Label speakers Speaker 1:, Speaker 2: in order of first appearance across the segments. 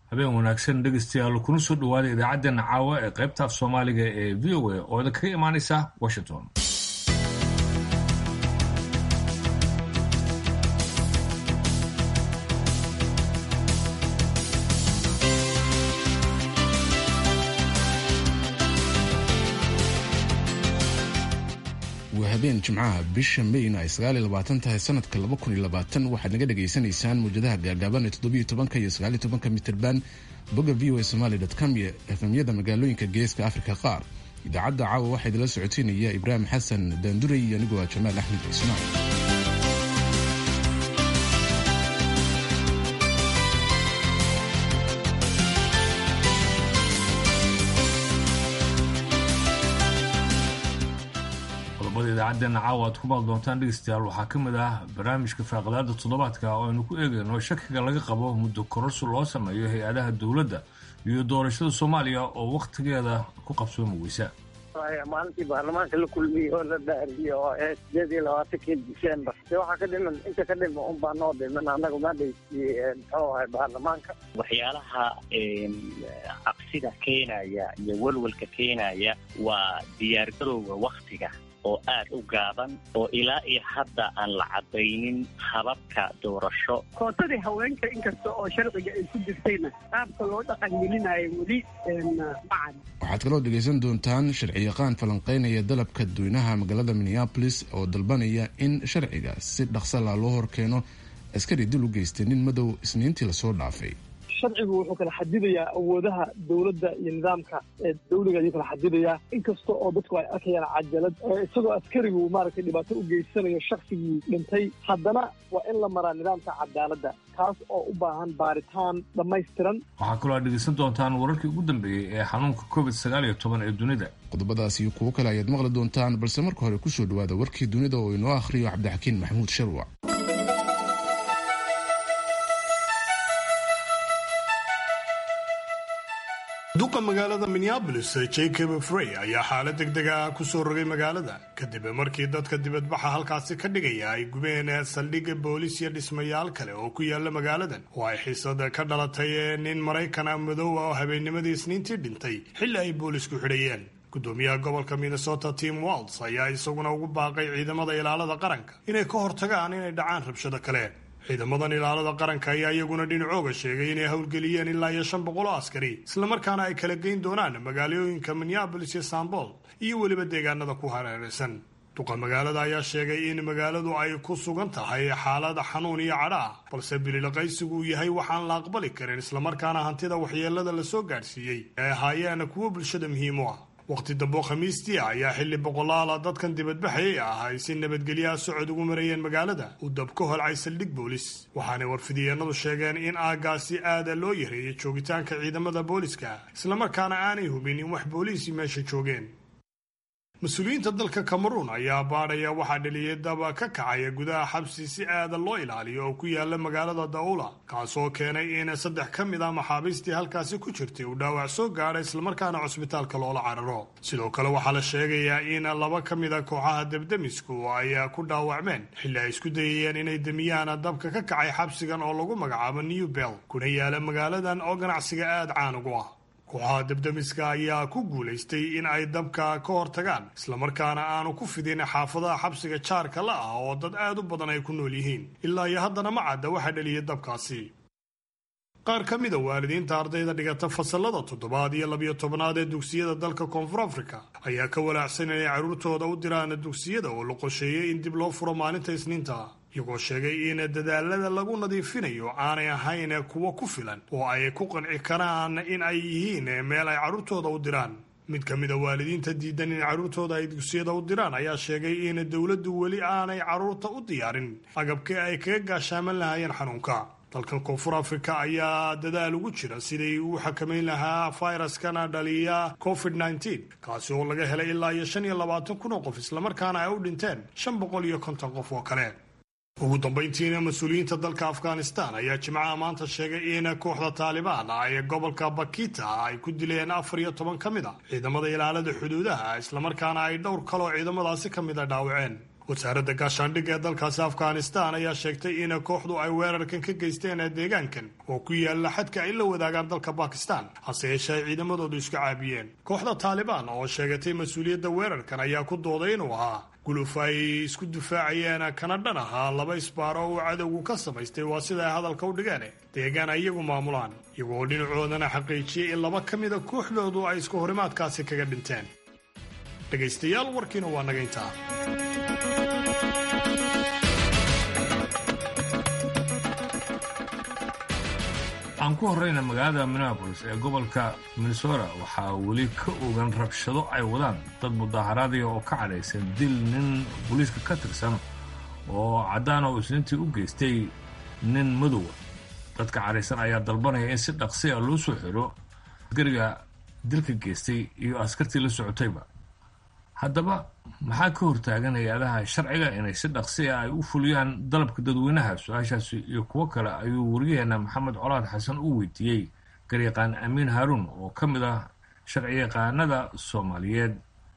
Speaker 1: habeen wanaagsan dhegeystayaal kuna soo dhawaada idaacaddeenna caawa ee qaybta af soomaaliga ee v o a oo idinkaga imaanaysa washington
Speaker 2: waa habeen jimcaha bisha mayna ay sagaal iyo labaatan tahay sanadka laba kun iyo labaatan waxaad naga dhagaysanaysaan muwjadaha gaagaaban ee toddobiyo tobanka iyo sagaaliyo tobanka mitirban bogga v o a somaali dot com iyo efemyada magaalooyinka geeska afrika qaar idaacadda caawa waxaa idinla socoteynaya ibraahim xasan daanduray iyo anigoo ah jamaal axmed cismaan
Speaker 1: qodobada idaacaddeenna caawa aad ku maal doontaan dhegeystayaal waxaa ka mid ah barnaamijka faaqadaada toddobaadka oo aynu ku eegayno shakiga laga qabo muddo kororsi loo sameeyo hay-adaha dowladda iyo doorashada soomaaliya oo wakhtigeeda ku qabsoomi weysa
Speaker 3: maalintii baarlamaanka la kulmiyey oo la dhaariyo oo ee sideed iyo labaatankii december de waxaa ka dhiman inta ka dhima un baa noo dhiman annaga madhaysi muxuu ahay baarlamaanka
Speaker 4: waxyaalaha cabsida keenaya iyo walwalka keenaya waa diyaargarowga waktiga oo aad u gaaban oo ilaa iyo hadda aan la cadaynin hababka doorasho
Speaker 5: kootadii haweenka inkasta oo sharciga ay ku jirtayna qaabka loo dhaqangelinayo weli macan
Speaker 2: waxaad kaloo dhegaysan doontaan sharciyaqaan falanqeynaya dalabka dadweynaha magaalada minneabolis oo dalbanaya in sharciga si dhaqsala loo horkeeno askari dil u geystay nin madow isniintii lasoo dhaafay
Speaker 6: sharcigu wuxuu kala xadidayaa awoodaha dowladda iyo nidaamka ee dawliga ayuu kala xadidayaa inkasta oo dadku ay arkayaan cajalad isagoo askarigu maaragtay dhibaato u geysanayo shaksigii dhintay haddana waa in la maraa nidaamka cadaaladda kaas oo u baahan baaritaan dhammaystiran
Speaker 1: waxaa kaloo aad dhegeysan doontaan wararkii ugu dambeeyey ee xanuunka covid sagaal iyo toban ee dunida
Speaker 2: qodobadaas iyo kuwo kale ayaad maqli doontaan balse marka hore kusoo dhawaada warkii dunida oo inoo akhriyo cabdixakiin maxamuud sharwac
Speaker 7: duqa magaalada minneabolis jacob frey ayaa xaalad degdeg ah ku soo rogay magaalada kadib markii dadka dibadbaxa halkaasi ka dhigaya ay gubeen saldhigga boolis iyo dhismayaal kale oo ku yaala magaaladan oo ay xiisada ka dhalatay nin maraykana madow oo habeennimadii isniintii dhintay xilli ay boolisku xidhayeen gudoomiyaha gobolka minnesota tim walls ayaa isaguna ugu baaqay ciidamada ilaalada qaranka inay ka hortagaan inay dhacaan rabshado kale ciidamadan ilaalada qaranka ayaa iyaguna dhinacooga sheegay inay howlgeliyeen ilaa iyo shan boqol oo askari islamarkaana ay kala geyn doonaan magaalooyinka minneabolis iyo sambol iyo weliba deegaanada ku hareeraysan duqa magaalada ayaa sheegay in magaaladu ay ku sugan tahay xaalada xanuun iyo cadha ah balse bililaqaysigu uu yahay waxaan la aqbali karin islamarkaana hantida waxyeelada lasoo gaadhsiiyey ay ahaayeen kuwo bulshada muhiim u ah waqti dambo khamiistii ayaa xilli boqolaala dadkan dibadbaxayay ah ay si nabadgelyaha socod ugu marayeen magaalada uu dab ka holcay saldhig boolis waxaanay warfidiyeenadu sheegeen in aagaasi aada loo yareeyay joogitaanka ciidamada booliska islamarkaana aanay hubin in wax booliisi meesha joogeen mas-uuliyiinta dalka cameruun ayaa baadhaya waxaa dhaliyay daba ka kacaya gudaha xabsi si aada loo ilaaliyo oo ku yaala magaalada daula kaasoo keenay in saddex ka mid a maxaabiistii halkaasi ku jirtay uu dhaawac soo gaadha islamarkaana cusbitaalka loola cararo sidoo kale waxaa la sheegayaa in laba ka mid a kooxaha debdemisku ay ku dhaawacmeen xilli ay isku dayayeen inay demiyaan dabka ka kacay xabsigan oo lagu magacaabo new bell kuna yaala magaaladan oo ganacsiga aada caan ugu ah kooxaha debdemiska ayaa ku guulaystay in ay dabka ka hortagaan islamarkaana aanu ku fidin xaafadaha xabsiga jaarka la ah oo dad aad u badan ay ku nool yihiin ilaa iyo haddana ma cadda waxaa dhaliyay dabkaasi qaar ka mida waalidiinta ardayda dhigata fasalada toddobaad iyo labiyo tobnaad ee dugsiyada dalka koonfur afrika ayaa ka walaacsan inay carruurtooda u diraan dugsiyada oo la qorsheeyey in dib loo furo maalinta isniinta iyagoo sheegay in dadaalada lagu nadiifinayo aanay ahayn kuwo ku filan oo ay ku qanci karaan in ay yihiin meel ay carruurtooda u diraan mid ka mid a waalidiinta diidan in carruurtooda ay dugsiyada u diraan ayaa sheegay in dowladdu weli aanay carruurta u diyaarin agabkii ay kaga gaashaaman lahaayeen xanuunka dalkan koonfur afrika ayaa dadaal ugu jira sidai uu xakamayn lahaa fayraskana dhaliya covid nneteen kaasi oo laga helay ilaa iyo shan iyo labaatan kun oo qof islamarkaana ay u dhinteen shan boqol iyo konton qof oo kale ugu dambayntiina mas-uuliyiinta dalka afghanistan ayaa jimcaha maanta sheegay in kooxda taalibaan ay gobolka bakita ay ku dileen afar iyo toban ka mid a ciidamada ilaalada xuduudaha islamarkaana ay dhowr kaloo ciidamadaasi ka mid a dhaawaceen wasaaradda gaashaandhigga ee dalkaasi afghanistan ayaa sheegtay in kooxdu ay weerarkan ka geysteen deegaankan oo ku yaala xadka ay la wadaagaan dalka bakistan hase yeeshee ay ciidamadoodu iska caabiyeen kooxda taalibaan oo sheegatay mas-uuliyadda weerarkan ayaa ku dooday inuu ahaa guluf ay isku difaacayeen kana dhan ahaa laba isbaaro uu cadowgu ka samaystay waa sida ay hadalka u dhigeen deegaan ay iyagu maamulaan iyagoo dhinacoodana xaqiijiyey in laba ka mida kooxdoodu ay isku horimaadkaasi kaga dhinteen dhegaystayaal warkiina waa naga intaa
Speaker 1: aan ku horrayna magaalada minneabolis ee gobolka minnesota waxaa weli ka ogan rabshado ay wadaan dad mudaaharaadaya oo ka cadhaysan dil nin booliiska ka tirsan oo caddaan oo isniintii u geystay nin madowa dadka cadhaysan ayaa dalbanaya in si dhaqsi a loo soo xiro askariga dilka geystay iyo askartii la socotayba haddaba maxaa ka hortaagan hay-adaha sharciga inay si dhaqsi ah ay u fuliyaan dalabka dadweynaha su-aashaasi iyo kuwo kale ayuu wariyaheena maxamed colaad xasan u weydiiyey garyaqaan amiin haaruun oo ka mid ah sharciyaqaanada soomaaliyeed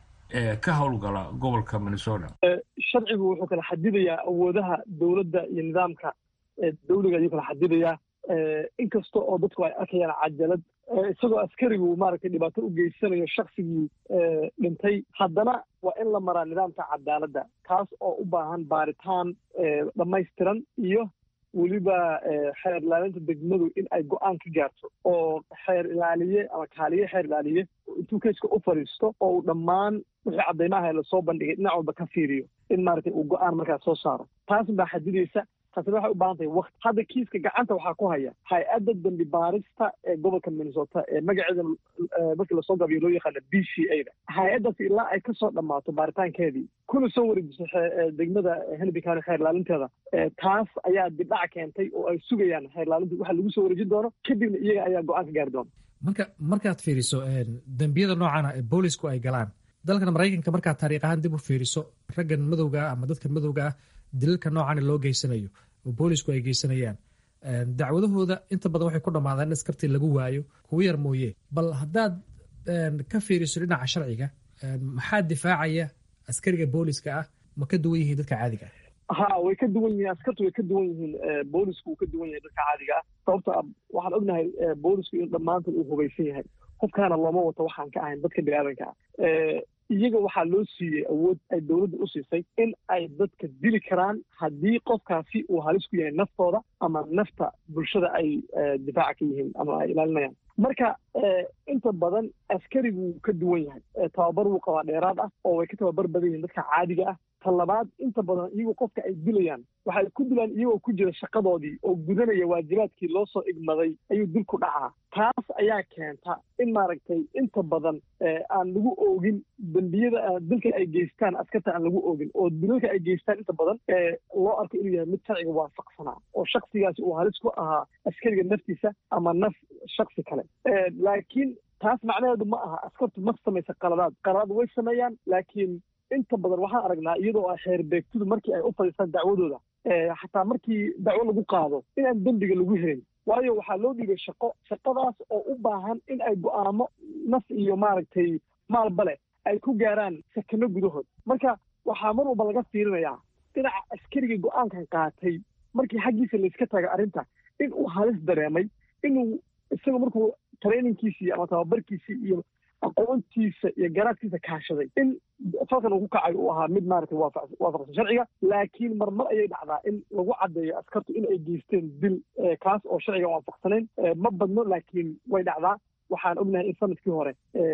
Speaker 1: ee ka howlgala gobolka minnesota
Speaker 6: sharcigu wuxuu kala xadidayaa awoodaha dowladda iyo nidaamka dawliga ayuu kala xadidayaa inkasta oo dadku ay arkayaan cajalad isagoo askarigu maaragtay dhibaato u geysanayo shaksigii dhintay haddana waa in la maraa nidaamka cadaaladda kaas oo u baahan baaritaan dhammaystiran iyo weliba xeer ilaalinta degmadu in ay go-aan ka gaarto oo xeer ilaaliye ama kaaliye xeer ilaaliye intuu keiska u fadhiisto oo uu dhammaan wixii caddaymaha lasoo bandhigay dhinac walba ka fiiriyo in maaragtay uu go-aan markaas soo saaro taas baa xadidaysa taasina waxay u baahan tahay wakti hadda kiiska gacanta waxaa ku haya hay-adda dambi baarista ee gobolka minnesota ee magaceeda markii lasoo gabiyo loo yaqaana b c a da hay-addaas ilaa ay kasoo dhammaato baaritaankeedii kuna soo wareejisay degmada henry county xeer ilaalinteeda taas ayaa dibdhac keentay oo ay sugayaan xeer ilaalinta waxa lagu soo wareejin doono kadibna iyaga ayaa go-aan ka gaari doona
Speaker 8: marka markaad fiiriso dembiyada noocaana ee boolisku ay galaan dalkan maraykanka markaad taariikh ahaan dib u fiiriso raggan madowga ah ama dadka madowga ah dilalka noocaana loo geysanayo oo boolisku ay geysanayaan dacwadahooda inta badan waxay ku dhammaadaan in askartii lagu waayo kuwa yar mooye bal haddaad ka fiiriso dhinaca sharciga maxaa difaacaya askariga booliska ah ma ka duwan yihiin dadka caadiga ah
Speaker 6: ha way ka duwan yihiin askartu way ka duwan yihiin boolisku wuu ka duwan yahay dadka caadiga ah sababto a waxaan ognahay boolisku in dhammaantood uu hubaysan yahay qofkaana looma wato waxaan ka ahayn dadka biniaadanka ah iyaga waxaa loo siiyey awood ay dowladda u siisay in ay dadka dili karaan haddii qofkaasi uu halis ku yahay naftooda ama nafta bulshada ay difaaca ka yihiin ama ay ilaalinayaan marka inta badan askarigu wuu ka duwan yahay tababar wuu qabaa dheeraad ah oo way ka tababar badan yihiin dadka caadiga ah ta labaad inta badan iyagoo qofka ay dilayaan waxay ku dilaan iyagoo ku jira shaqadoodii oo gudanaya waajibaadkii loo soo igmaday ayuu dil ku dhacaa taas ayaa keenta in maaragtay inta badan aan lagu oogin dembiyada dilka ay geystaan askarta aan lagu oogin oo dilalka ay geystaan inta badan loo arko inuu yahay mid sharciga waafaqsanaa oo shaksigaasi uu halis ku ahaa askariga naftiisa ama naf shaksi kale laakiin taas macnaheedu ma aha askartu ma samaysa qaladaad qaladaad way sameeyaan laakiin inta badan waxaan aragnaa iyadoo a xeer beegtidu markii ay u fadhiistaan dacwadooda xataa markii dacwo lagu qaado inaan dembiga lagu helin waayo waxaa loo dhiibay shaqo shaqadaas oo u baahan in ay go'aamo naf iyo maaragtay maalba leh ay ku gaaraan sakano gudahood marka waxaa mar walba laga fiirinayaa dhinaca askarigii go'aankan qaatay markii xaggiisa layska taga arrinta in uu halis dareemay inuu isaga markuu trainingkiisii ama tababarkiisii iyo aqoontiisa iyo garaadkiisa kaashaday in falkan uu ku kacay uu ahaa mid maaragtay waafaqsan sharciga laakiin marmar ayay dhacdaa in lagu caddeeyo askartu in ay geysteen dil kaas oo sharciga waafaqsanayn ma badno laakiin way dhacdaa waxaan ognahay in sanadkii hore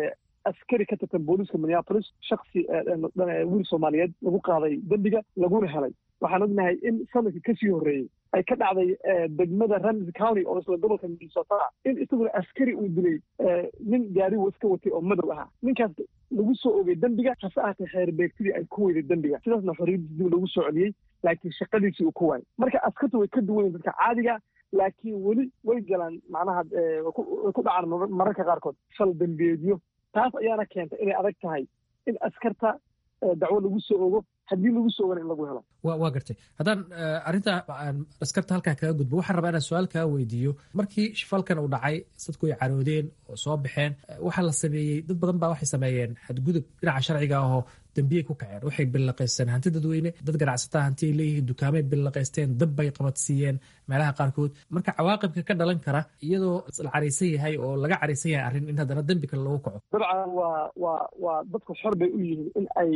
Speaker 6: askari ka tirtan booliiska minneapolis shaksi wiil soomaaliyeed lagu qaaday dembiga laguna helay waxaan ognahay in sanadkii kasii horreeyey ay ka dhacday degmada ramsey county oo isla gobolka minnesota in isaguna askari uu dilay nin gaari iska watay oo madow ahaa ninkaas lagu soo ogay dembiga hase ahaatee xeer beegtidii ay ku weyday dembiga sidaasna xorriyaddiis dib lagu soo celiyey laakiin shaqadiisii uu ku waayay marka askartu way ka duwan yihin dadka caadiga laakiin weli way galaan macnaha way ku dhacaan mararka qaarkood shal dembiyeedyo taas ayaana keentay inay adag tahay in askarta dacwo lagu soo ogo haddii lagu soo ogana in lagu helo
Speaker 8: waa gartay haddaan arrinta askarta halkaa kaga gudbo waxaan rabaa inaan su-aal kaa weydiiyo markii shifalkan uu dhacay dadku ay caroodeen oo soo baxeen waxaa la sameeyey dad badan baa waxay sameeyeen xadgudub dhinaca sharciga ahoo dambiyay ku kaceen waxay billaqaysteen hanti dadweyne dad ganacsataa hanti ay leeyihiin dukaamay billaqaysteen dab bay qabadsiiyeen meelaha qaarkood marka cawaaqibka ka dhalan kara iyadoo la caraysan yahay oo laga caraysan yahay arrin in haddana dembi kale lagu kaco
Speaker 6: dabcan waa waa waa dadku xor bay u yihiin in ay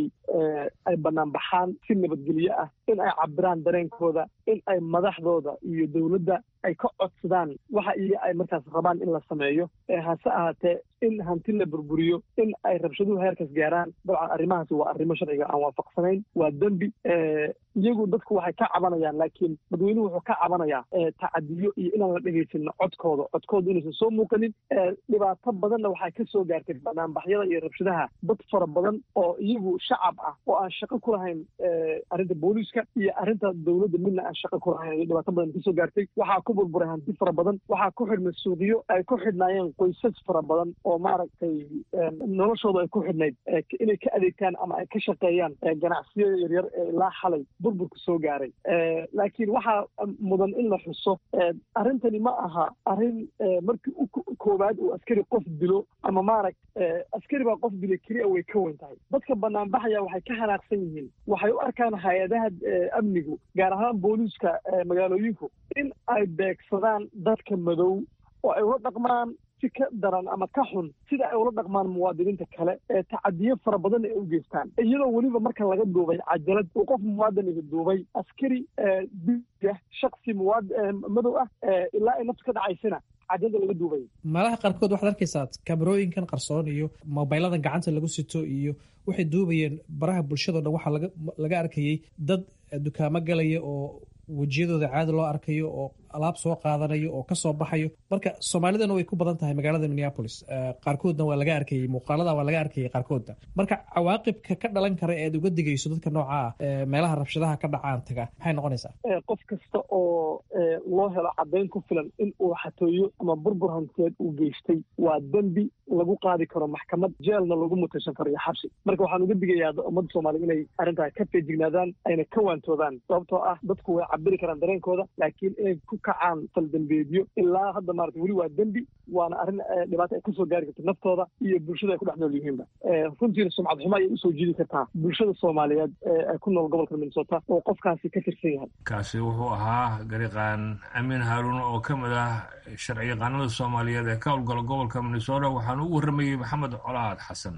Speaker 6: ay bannaan baxaan si nabadgelyo ah in ay cabiraan dareenkooda in ay madaxdooda iyo dowladda ay ka codsadaan waxa iyo ay markaas rabaan in la sameeyo hase ahaatee in hanti la burburiyo in ay rabshaduhu heerkaas gaaraan dabcan arrimahaasi waa arrimo sharciga aan waafaqsanayn waa dembi iyagu dadku waxay ka cabanayaan laakiin dadweynuhu wuxuu ka cabanayaa tacadiyo iyo inaan la dhegaysanin codkooda codkooda inaysan soo muuqanin dhibaato badanna waxaa ka soo gaartay banaanbaxyada iyo rabshadaha dad fara badan oo iyagu shacab ah oo aan shaqo ku lahayn arrinta booliiska iyo arrinta dowladda midna aan shaqo ku lahayn dhibaato badan kasoo gaartay waxaa ku burburay hanti fara badan waxaa ku xidhmay suuqyo ay ku xidhnaayeen qoysas fara badan oo maaragtay noloshooda ay ku xidhnayd inay ka adeegtaan ama ay ka shaqeeyaan ganacsiyada yaryar ee ilaa xalay burburka soo gaaray laakiin waxaa mudan in la xuso arrintani ma aha arrin markii u koowaad uu askari qof dilo ama maarag askari baa qof dilay keliya way ka weyn tahay dadka banaanbaxaya waxay ka xanaaqsan yihiin waxay u arkaan hay-adaha amnigu gaar ahaan booliiska magaalooyinku in ay beegsadaan dadka madow oo ay ula dhaqmaan si ka daran ama ka xun sida ay ula dhaqmaan muwaadiniinta kale ee tacadiyo fara badan ay u geystaan iyadoo weliba marka laga duubay cajalad uu qof muwaadiniga duubay askari diya shaksi muwaad madow ah ilaa ay naftu ka dhacaysana cajalada laga duubay
Speaker 8: meelaha qaarkood waxaad arkaysaa kamerooyinkan qarsoon iyo mobayladan gacanta lagu sito iyo waxay duubayeen baraha bulshado dhan waxaa laga arkayey dad dukaamo galaya oo wejiyadooda caadi loo arkayo oo alaab soo qaadanayo oo kasoo baxayo marka soomaalidana way ku badan tahay magaalada minneapolis qaarkoodna waa laga arkayey muuqaalada waa laga arkayay qaarkoodna marka cawaaqibka ka dhalan kara ead uga digayso dadka nooca ah meelaha rabshadaha ka dhacaan taga maxay noqonaysaa
Speaker 6: qof kasta oo loo helo caddayn ku filan in uu xatooyo ama burbur hanteed uu geystay waa dembi lagu qaadi karo maxkamad jeelna lagu mutaysan karo iyo xabsi marka waxaan uga digayaa ummadda soomaaliya inay arrintaa ka feejignaadaan ayna ka waantoodaan sababtoo ah dadku way cabiri karaan dareenkooda laakiin inay ku kacaan faldambeedyo ilaa hadda maarata weli waa dembi waana arrin dhibaato ay kasoo gaari karto naftooda iyo bulshada ay ku dhex nool yihiinba runtiina sumcad xumo ayay usoo jiidi kartaa bulshada soomaaliyeed ee ku nool gobolka minnesota oo qofkaasi ka tirsan yahay
Speaker 1: kaasi wuxuu ahaa gariqaan amiin haaruun oo ka mid ah sharciyaqaanada soomaaliyeed ee ka howlgala gobolka minnesota waxaana u warramayey maxamed colaad xasan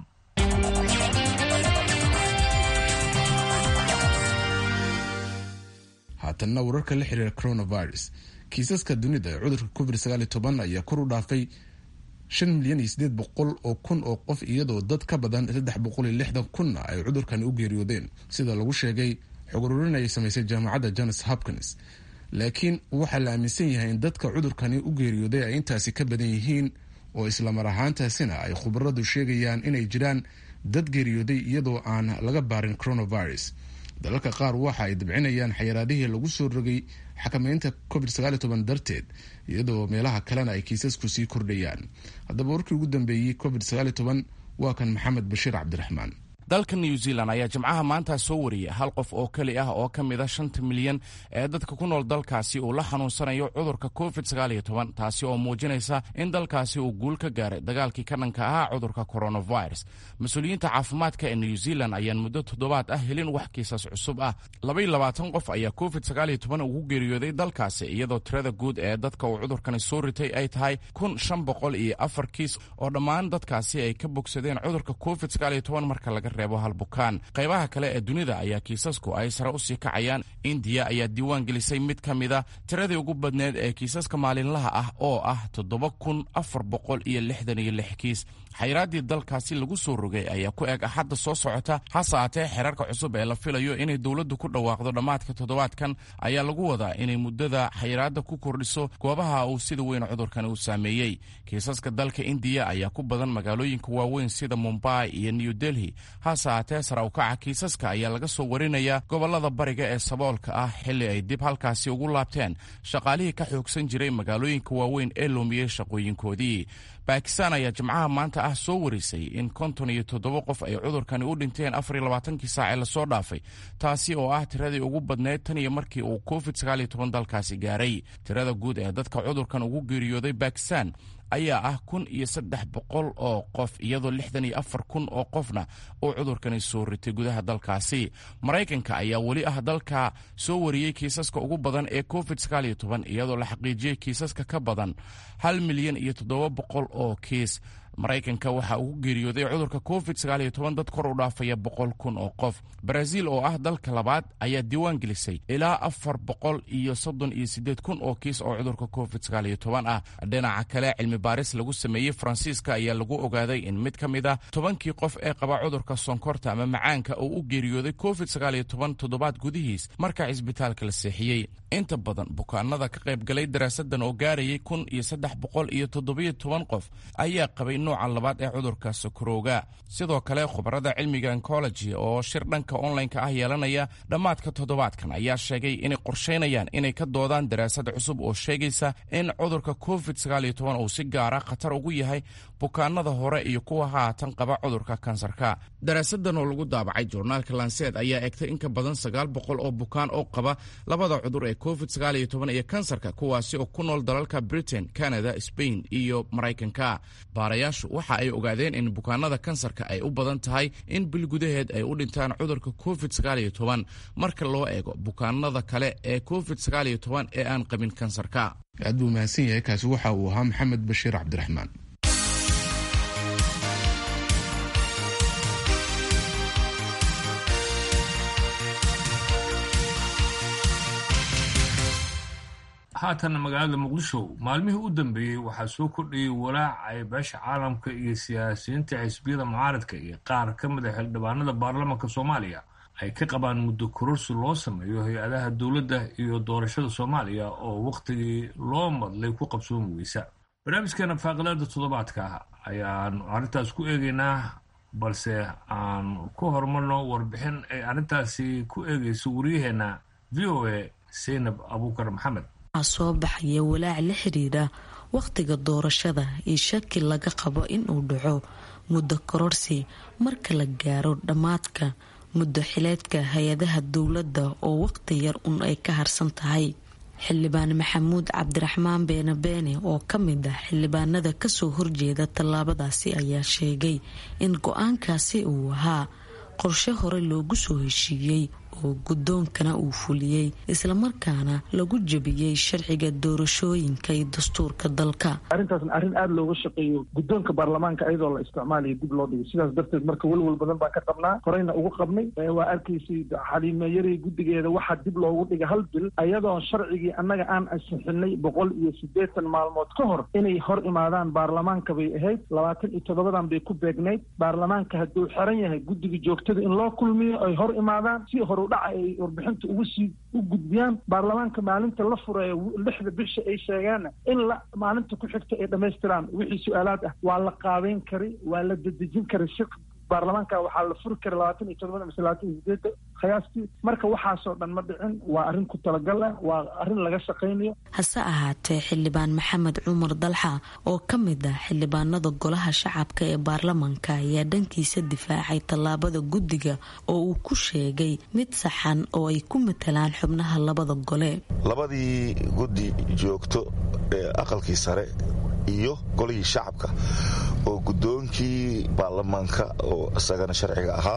Speaker 2: haatanna wararka la xiriira coronavirus kiisaska dunida ee cudurka covid sagaal toban ayaa kor u dhaafay shan milyan iyo sideed boqol oo kun oo qof iyadoo dad ka badan saddex boqol iyo lixdan kunna ay cudurkani u geeriyoodeen sida lagu sheegay xog ururin ay samaysay jaamacadda jones hopkins laakiin waxaa la aaminsan yahay in dadka cudurkani u geeriyooday ay intaasi ka badan yihiin oo islamar ahaantaasina ay khubaradu sheegayaan inay jiraan dad geeriyooday iyadoo aan laga baarin coronavirus dalalka qaar waxa ay dabcinayaan xayiraadihii lagu soo rogay xakameynta covid sagaal toban darteed iyadoo meelaha kalena ay kiisasku sii kordhayaan haddaba warkii ugu dambeeyey covid sagaal toban waa kan maxamed bashiir cabdiraxmaan
Speaker 9: dalka new zealand ayaa jimcaha maanta soo wariyay hal qof oo keli ah oo ka mida shanta milyan ee dadka ku nool dalkaasi uu la xanuunsanayo cudurka covid taasi oo muujinaysa in dalkaasi uu guul ka gaaray dagaalkii ka dhanka ahaa cudurka coronavirus mas-uuliyiinta caafimaadka ee new zealand ayaan muddo toddobaad ah helin wax kiisas cusub ah labayilabaatan qof ayaa covid ugu geeriyooday dalkaasi iyadoo tirada guud ee dadka uu cudurkani soo ritay ay tahay kun shan boqol iyo afar kiis oo dhammaan dadkaasi ay ka bogsadeen cudurka covid marka laga reebo halbukaan qaybaha kale ee dunida ayaa kiisasku ay sare usii kacayaan indiya ayaa diiwaan gelisay mid ka mida tiradii ugu badneed ee kiisaska maalinlaha ah oo ah toddoba kun afar boqol iyo lixdan iyo lix kiis xayraaddii dalkaasi lagu soo rogay ayaa ku eg axadda soo socota hase aatee xeerarka cusub ee la filayo inay dowladdu ku dhawaaqdo dhammaadka toddobaadkan ayaa lagu wadaa inay muddada xayraadda ku kordhiso goobaha uu sida weyn cudurkani u saameeyey kiisaska dalka indiya ayaa ku badan magaalooyinka waaweyn sida mumbai iyo new delhi hase haatee sara ukaca kiisaska ayaa laga soo warinayaa gobollada bariga ee saboolka ah xilli ay dib halkaasi ugu laabteen shaqaalihii ka xoogsan jiray magaalooyinka waaweyn ee loomiyey shaqooyinkoodii bakistan ayaa jimcaha maanta ah soo warisay in konton iyo toddoba qof ay cudurkani u dhinteen afar iyo labaatankii saac ee lasoo dhaafay taasi oo ah tiradii ugu badneyd tan iyo markii uu covid sagaal iyo toban dalkaasi gaaray tirada guud ee dadka cudurkan ugu geeriyooday bakistan ayaa ah kun iyo saddex boqol oo qof iyadoo lixdan iyo afar kun oo qofna uu cudurkani soo ritay gudaha dalkaasi maraykanka ayaa weli ah dalka soo wariyey kiisaska ugu badan ee covid sagaal iyo toban iyadoo la xaqiijiyey kiisaska ka badan hal milyan iyo toddoba boqol oo kiis maraykanka waxaa ugu geeriyooday cudurka covid sagaal iyo toban dad kor u dhaafaya boqol kun oo qof baraaziil oo ah dalka labaad ayaa diiwaan gelisay ilaa afar boqol iyo soddon iyo siddeed kun oo kiis oo cudurka covid sagaal iyo toban ah dhinaca kale cilmi baaris lagu sameeyey faransiiska ayaa lagu ogaaday in mid ka mid ah tobankii qof ee qaba cudurka sonkorta ama macaanka uu u geeriyooday covid sagaal iyo toban toddobaad gudihiis marka cisbitaalka la seexiyey inta badan bukaanada ka qayb galay daraasadan oo gaarayay kun iyo saddex boqol iyo toddobiyo toban qof ayaa qabay nooca labaad ee cudurka sokorowga sidoo kale khubarada cilmiga oncology oo shir dhanka online-ka ah yeelanaya dhammaadka toddobaadkan ayaa sheegay inay qorsheynayaan inay ka doodaan daraasad cusub oo sheegaysa in cudurka covid sagaal iyo toban uu si gaara khatar ugu yahay bukaanada hore iyo kuwa haatan qaba cudurka kansarka daraasadan oo lagu daabacay journaalka lanseed ayaa egtay in ka badan sagaal boqol oo bukaan oo qaba labada cudur ee covid sagaal iyo toban iyo kansarka kuwaasi oo ku nool dalalka britain canada spain iyo maraykanka baarayaashu waxa ay ogaadeen in bukaanada kansarka ay u badan tahay in bil gudaheed ay u dhintaan cudurka covid sagaal iyo toban marka loo eego bukaanada kale ee covid sagaal iyo toban ee aan qabin kansarka
Speaker 2: aad buu mahadsan yahay kaasi waxa uu ahaa maxamed bashiir cabdiraxmaan
Speaker 1: haatan magaalada muqdisho maalmihii u dambeeyey waxaa soo kordhiyey walaac ay beesha caalamka iyo siyaasiyiinta xisbiyada mucaaradka iyo qaar ka mid a xildhibaanada baarlamaanka soomaaliya ay ka qabaan muddo kororsi loo sameeyo hay-adaha dowladda iyo doorashada soomaaliya oo wakhtigii loo madlay ku qabsoomi weysa barnaamijkeena faaqilaada toddobaadka ayaan arrintaas ku eegaynaa balse aan ku horumarno warbixin ay arrintaasi ku eegayso wariyaheenna v o a seynab abuukar maxamed
Speaker 10: waxaa soo baxaya walaac la xiriira wakhtiga doorashada iyo shaki laga qabo inuu dhaco muddo kororsi marka la gaaro dhammaadka muddo xileedka hay-adaha dowladda oo wakhti yar un ay ka harsan tahay xildhibaan maxamuud cabdiraxmaan beene beene oo ka mid ah xildhibaanada kasoo horjeeda tallaabadaasi ayaa sheegay in go-aankaasi uu ahaa qorshe hore loogu soo heshiiyey oo guddoonkana uu fuliyey islamarkaana lagu jebiyey sharciga doorashooyinka iyo dastuurka dalka
Speaker 6: arrintaasna arrin aada looga shaqeeyo guddoonka baarlamaanka iyadoo la isticmaalayo dib loo dhigo sidaas darteed marka welwel badan baan ka qabnaa horeyna ugu qabnay waa arkaysay xaliimeeyarey guddigeeda waxaa dib loogu dhigay hal bil ayadoo sharcigii annaga aan ansixinay boqol iyo siddeetan maalmood ka hor inay hor imaadaan baarlamaanka bay ahayd labaatan iyo toddobadan bay ku beegnayd baarlamaanka hadduu xiran yahay guddiga joogtada in loo kulmiyo ay hor imaadaan si horu dhaca ay warbixinta ugu sii u gudbiyaan baarlamaanka maalinta la fureeyo lixda bisha ay sheegaanna in la maalinta ku xigta ay dhammaystiraan wixii su-aalaad ah waa la qaabeyn kari waa la dedejin kari si baarlamaanka waxaa la furi kara labaatan iyo todobada mise labaatan iyo sideeda qiyaastii marka waxaasoo dhan ma dhicin waa arrin ku talagal ah waa arrin laga shaqaynayo
Speaker 10: hase ahaatee xildhibaan maxamed cumar dalxa oo ka mid ah xildhibaanada golaha shacabka ee baarlamaanka ayaa dhankiisa difaacay tallaabada guddiga oo uu ku sheegay mid saxan oo ay ku matalaan xubnaha labada gole
Speaker 11: labadii guddi joogto ee aqalkii sare iyo golihii shacabka oo guddoonkii baarlamaanka oo isagana sharciga ahaa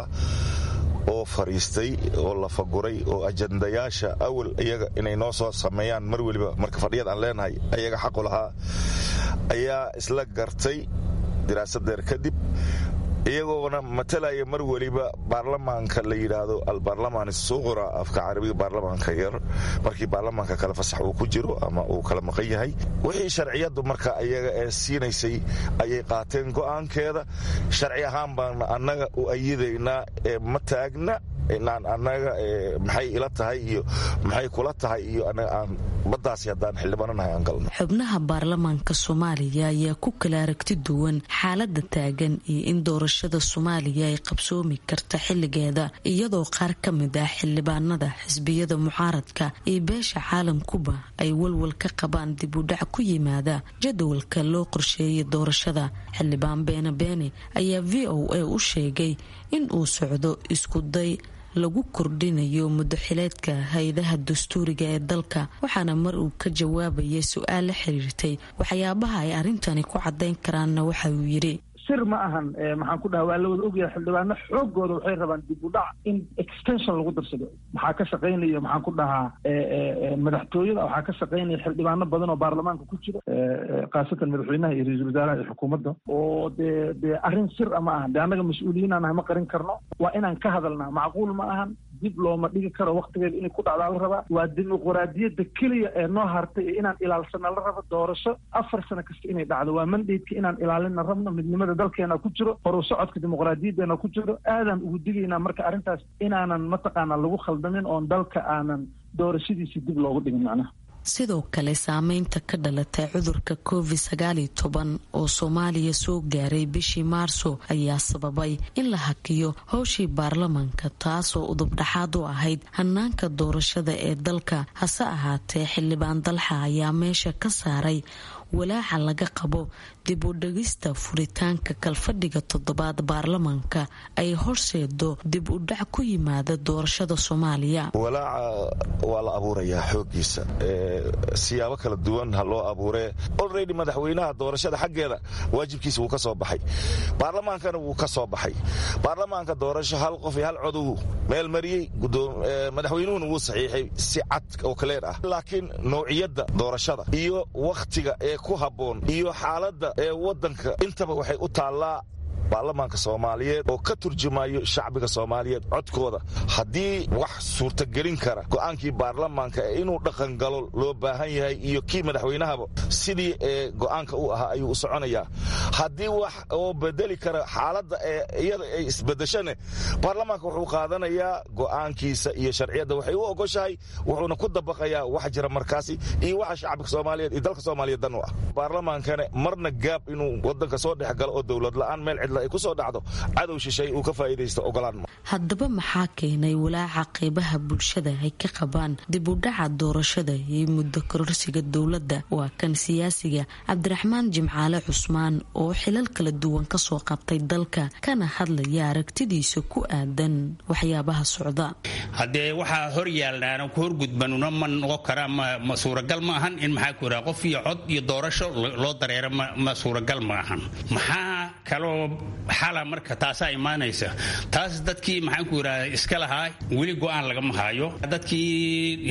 Speaker 11: oo fadhiistay oo la faguray oo ajandayaasha awal iyaga inay noo soo sameeyaan mar weliba marka fadhiyad aan leenahay ayaga xaqu lahaa ayaa isla gartay diraasadeer kadib iyagoona matalaya mar weliba baarlamaanka la yidhaahdo albaarlamaan suqura afka carabiga baarlamaanka yar markii baarlamaanka kale fasax uu ku jiro ama uu kala maqan yahay wixii sharciyadu marka iyaga ee siinaysay ayay qaateen go'aankeeda sharci ahaan baana annaga u ayidaynaa ee ma taagna inaan annaga maxay ila tahay iyo maxay kula tahay iyo anaga aan baddaasi haddaan xildhibaananahay aan galno
Speaker 10: xubnaha baarlamaanka soomaaliya ayaa ku kala aragti duwan xaaladda taagan iyo in doorashada soomaaliya ay qabsoomi karta xilligeeda iyadoo qaar ka mid ah xildhibaanada xisbiyada mucaaradka iyo beesha caalamkuba ay walwal ka qabaan dib u dhac ku yimaada jadwalka loo qorsheeyay doorashada xildhibaan beene beene ayaa v o a u sheegay in uu socdo iskuday lagu kordhinayo mudaxileedka hay-adaha dastuuriga ee dalka waxaana mar uu ka jawaabayay su-aal la xiriirtay waxyaabaha ay arrintani ku caddayn karaanna waxa uu yidhi
Speaker 6: sir ma ahan maxaan ku dhaha waa la wada ogyahay xildhibaano xoogooda waxay rabaan dib u dhac in extension lagu darsado maxaa ka shaqaynaya maxaan ku dhahaa madaxtooyada waxaa ka shaqaynaya xildhibaano badan oo baarlamaanka ku jira khaasatan madaxweynaha iyo ra-iisul wasaaraha iyo xukuumadda oo dee dee arrin sir a ma ahan de annaga mas-uuliyiin aan nahay ma qarin karno waa inaan ka hadalnaa macquul ma ahan dib looma dhigi karo waktigeeda inay ku dhacdaa la rabaa waa dimuquraadiyadda keliya ee noo hartay ee inaan ilaalsana la rabo doorasho afar sano kasta inay dhacdo waa mandaydka inaan ilaalina rabno midnimada dalkeena ku jiro horu socodka dimuqraadiyadeena ku jiro aadaan ugu digaynaa marka arrintaas inaanan mataqaanaa lagu khaldamin oon dalka aanan doorashadiisi dib loogu dhigin macnaha
Speaker 10: sidoo kale saameynta ka dhalatay cudurka covid sagaaliyo toban oo soomaaliya soo gaaray bishii maarso ayaa sababay in la hakiyo howshii baarlamaanka taasoo udubdhaxaad u ahayd hanaanka doorashada ee dalka hase ahaatee xildhibaan dalxa ayaa meesha ka saaray walaaca laga qabo dib u dhegista furitaanka kalfadhiga toddobaad baarlamaanka ay horseedo dib u dhac ku yimaada doorashada soomaaliya
Speaker 11: walaaca waa la abuurayaa xoogiisa siyaabo kala duwan ha loo abuuree olredy madaxweynaha doorashada xaggeeda waajibkiisa wuu ka soo baxay baarlamaankana wuu ka soo baxay baarlamaanka doorasho hal qof iyo hal codow meel mariyey madaxweynuhuna wuu saxiixay si cad oo kaleer ah laakiin nouciyadda doorashada iyo wakhtiga ee ku habboon iyo xaaladda ee waddanka intaba waxay u taallaa baarlamaanka soomaaliyeed oo ka turjumayo shacbiga soomaaliyeed codkooda haddii wax suurtagelin kara go'aankii baarlamaanka ee inuu dhaqangalo loo baahan yahay iyo kii madaxweynahaba sidii ee go'aanka u ahaa ayuu u soconayaa haddii wax oo bedeli kara xaaladda ee iyada ay isbedeshane baarlamaanka wuxuu qaadanayaa go'aankiisa iyo sharciyadda waxay u ogoshahay wuxuuna ku dabaqayaa wax jira markaasi iyo waxa shacbiga soomaaliyeed iyo dalka soomaaliyeed dan u ah baarlamaankane marna gaab inuu wadanka soo dhex galo oo dowlad la'aan meel cidla ay ku soo dhacdo cadow shishay uu ka faa'iidaysto ogolaan ma
Speaker 10: haddaba maxaa keenay walaaca qeybaha bulshada ay ka qabaan dib u dhaca doorashada iyo muddo kororsiga dowladda waa kan siyaasiga cabdiraxmaan jimcaale cusmaan oo xilal kala duwan kasoo qabtay dalka kana hadlaya aragtidiisa ku aadan waxyaabaha socda
Speaker 12: haddee waxaa hor yaalnaana ku horgudbanuna ma noqon karaa ma suuragal ma ahan in maxaa ku yidhaha qof iyo cod iyo doorasho loo dareero ma suuragal ma ahan maxaa kaloo xala marka taasaa imaanaysa taas dadkii maxaan ku yidhahda iska lahaa weli go-aan lagama haayo dadkii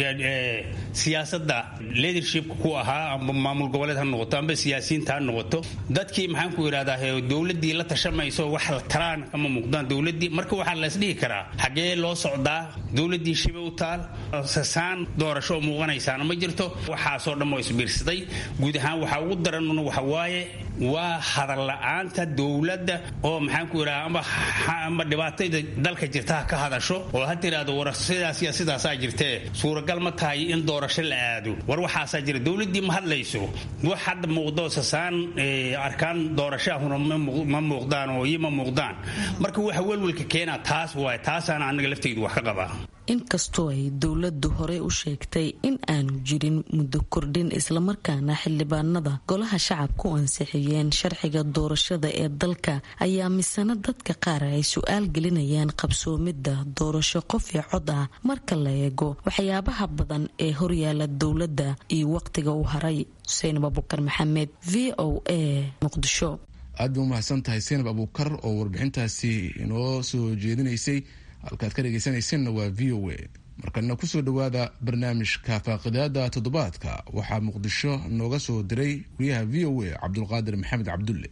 Speaker 12: siyaasadda leadershipka ku ahaa amba maamul goboleed ha noqoto amba siyaasiyiinta ha noqoto dadkii maxaan ku yidhahdaa dowladdii la tashamayso wax la talaan kama muuqdaan dowladdii marka waxaa la isdhihi karaa xaggee loo socdaa dowladdii shibe u taal sasaan doorasho muuqanaysaana ma jirto waxaasoo dhan oo isbiirsaday guud ahaan waxaa ugu daranuna waxa waaye waa hadal la-aanta dowladda oo maxaan ku yidhaha amba dhibaatada dalka jirta ha ka hadasho oo ha tiraahdo war sidaasiya sidaasaa jirtee suuragal ma tahay in doorasho la aado war waxaasaa jira dowladdii ma hadlayso wax hadda muuqdo sasaan arkaan doorashahuna ma muuqdaan oo iyo ma muuqdaan marka waxa welwelka keenaa taas waay taasaana anaga laftaydu wax ka qabaa
Speaker 10: inkastoo ay dowladdu horey u sheegtay in aanu jirin muddo kordhin islamarkaana xildhibaanada golaha shacabku ansixiyeen sharciga doorashada ee dalka ayaa misana dadka qaar ay su-aal gelinayaan qabsoomidda doorasho qof iyo cod ah marka la eego waxyaabaha badan ee horyaala dowladda iyo waqtiga u haray xuseen abubakar maxamed v o a muqdisho
Speaker 2: aad bay umahadsan tahay seenab abuukar oo warbixintaasi inoo soo jeedinaysay halkaad ka dhegaysanaysanna waa v o a markana kusoo dhowaada barnaamijka faaqidaada toddobaadka waxaa muqdisho nooga soo diray wariyaha v o a cabdulqaadir maxamed cabdulle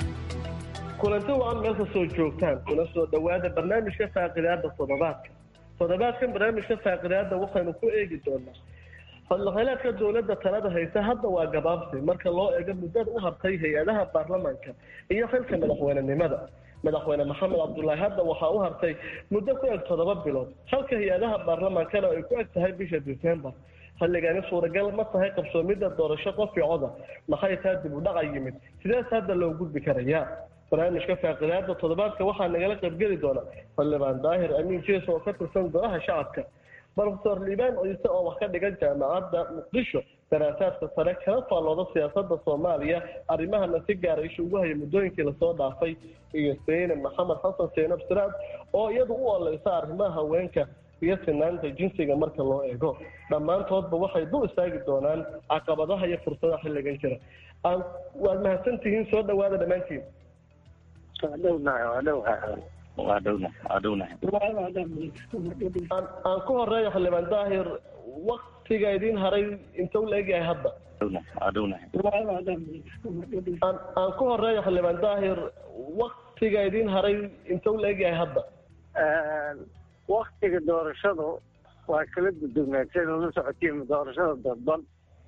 Speaker 13: kulanti wacan meel ka soo joogtaan kuna soo dhowaada barnaamijka faaqidaada toddobaadka toddobaadkan barnaamijka faaqidaada waxaynu ku eegi doonaa fadlaqaylaadka dowladda talada haysa hadda waa gabaabsi marka loo eego muddada u hartay hay-adaha baarlamaanka iyo xilka madaxweynenimada madaxweyne maxamed cabdulaahi hadda waxaa u hartay muddo ku eg toddoba bilood halka hay-adaha baarlamaankana ay ku eg tahay bisha december xilligani suuragal ma tahay qabsoomidda doorasho qofkii coda maxay taa dib u dhaca yimid sidees hadda loo gudbi karayaa barnaamijka faaqidaada toddobaadka waxaa nagala qaybgeli doona xildhibaan daahir amiin jees oo ka tirsan golaha shacabka brofesor liibaan ciise oo wax ka dhigan jaamacadda muqdisho daraasaadka sare kala faallooda siyaasada soomaaliya arrimahana si gaara isha ugu haya muddooyinkii lasoo dhaafay iyo seyne maxamed xasan seenab siraad oo iyadu u oleysa arrimaha haweenka iyo sinaanta jinsiga marka loo eego dhammaantoodba waxay dul istaagi doonaan caqabadaha iyo fursadaha xilligan jira waad mahadsantihiin soo dhawaada dhammaantiin aan ku horeeya xildhibaan daahir waktiga idiin haray inta u la egyahay hadda aan ku horeeya xildhibaan daahir waktiga idiin haray inta u la egyahay hadda
Speaker 3: waktiga doorashadu waa kala duduwnaatay la socotiin doorashada dadban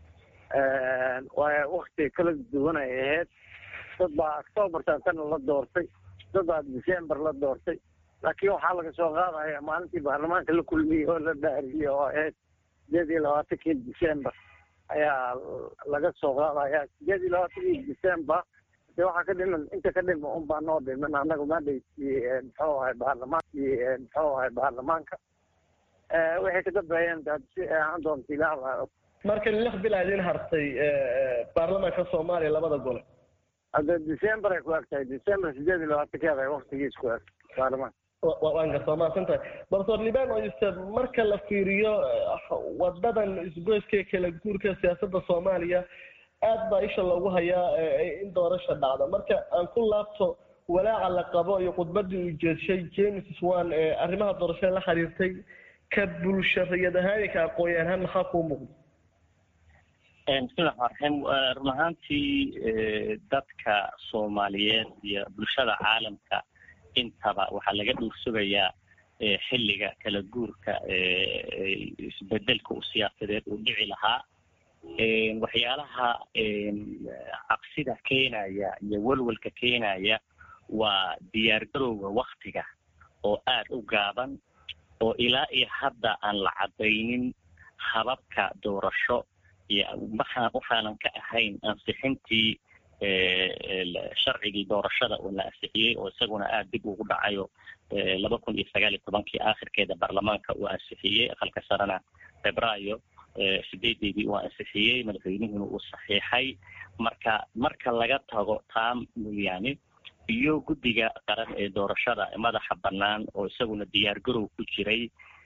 Speaker 3: waa waktiga kala duwan ay ahayd dad baa octoobartaatana la doortay dad baa december la doortay laakiin waxaa laga soo qaadaya maalintii baarlamaanka la kulmiyey oo la dhaariyey oo ahayd sideed iyo labaatankii december ayaa laga soo qaadaya sideed iyo labaatankii december de waxaa ka dhiman inta ka dhima un baa noo dhiman annaga madhaykii muxuu ahay baarlamaankii muxuu ahay baarlamaanka waxay ka dambeeyeen si ahaan doonta ilaah
Speaker 13: marka lix bil aa idiin hartay baarlamaanka soomaaliya labada gole
Speaker 3: hadda december ay ku eg tahay december sideed iyo labaatankeeda ay waktigiis ku eg baarlamaanka
Speaker 13: waan gartaa mahadsan tahay doctor liban oyse marka la fiiriyo wadadan isgoyska kala guurka siyaasadda soomaaliya aad baa isha loogu hayaa in doorasha dhacda marka aan ku laabto walaaca la qabo iyo khudbadii uu jeedshay james swan ee arrimaha doorashada la xiriirtay ka bulshariyad ahaan iyo ka aqoon ahaan maxaa kuu muuqda
Speaker 4: bismillahi raxmaan raxiim run ahaantii dadka soomaaliyeed iyo bulshada caalamka intaba waxaa laga dhuursugayaa xilliga kala guurka isbedelka u siyaasadeed uu dhici lahaa waxyaalaha cabsida keenaya iyo welwelka keenaya waa diyaargarowga waktiga oo aad u gaaban oo ilaa iyo hadda aan la cadaynin hababka doorasho iyo maxaa waxaanan ka ahayn ansixintii sharcigii doorashada oo la ansixiyey oo isaguna aada dib ugu dhacayo laba kun iyo sagaal iyo tobankii aakhirkeeda baarlamaanka uu ansixiyey aqalka sarena febraayo sideedeedii uu ansixiyey madaxweynuhuna uu saxiixay marka marka laga tago taa mooyaane iyo guddiga qaran ee doorashada madaxa bannaan oo isaguna diyaargarow ku jiray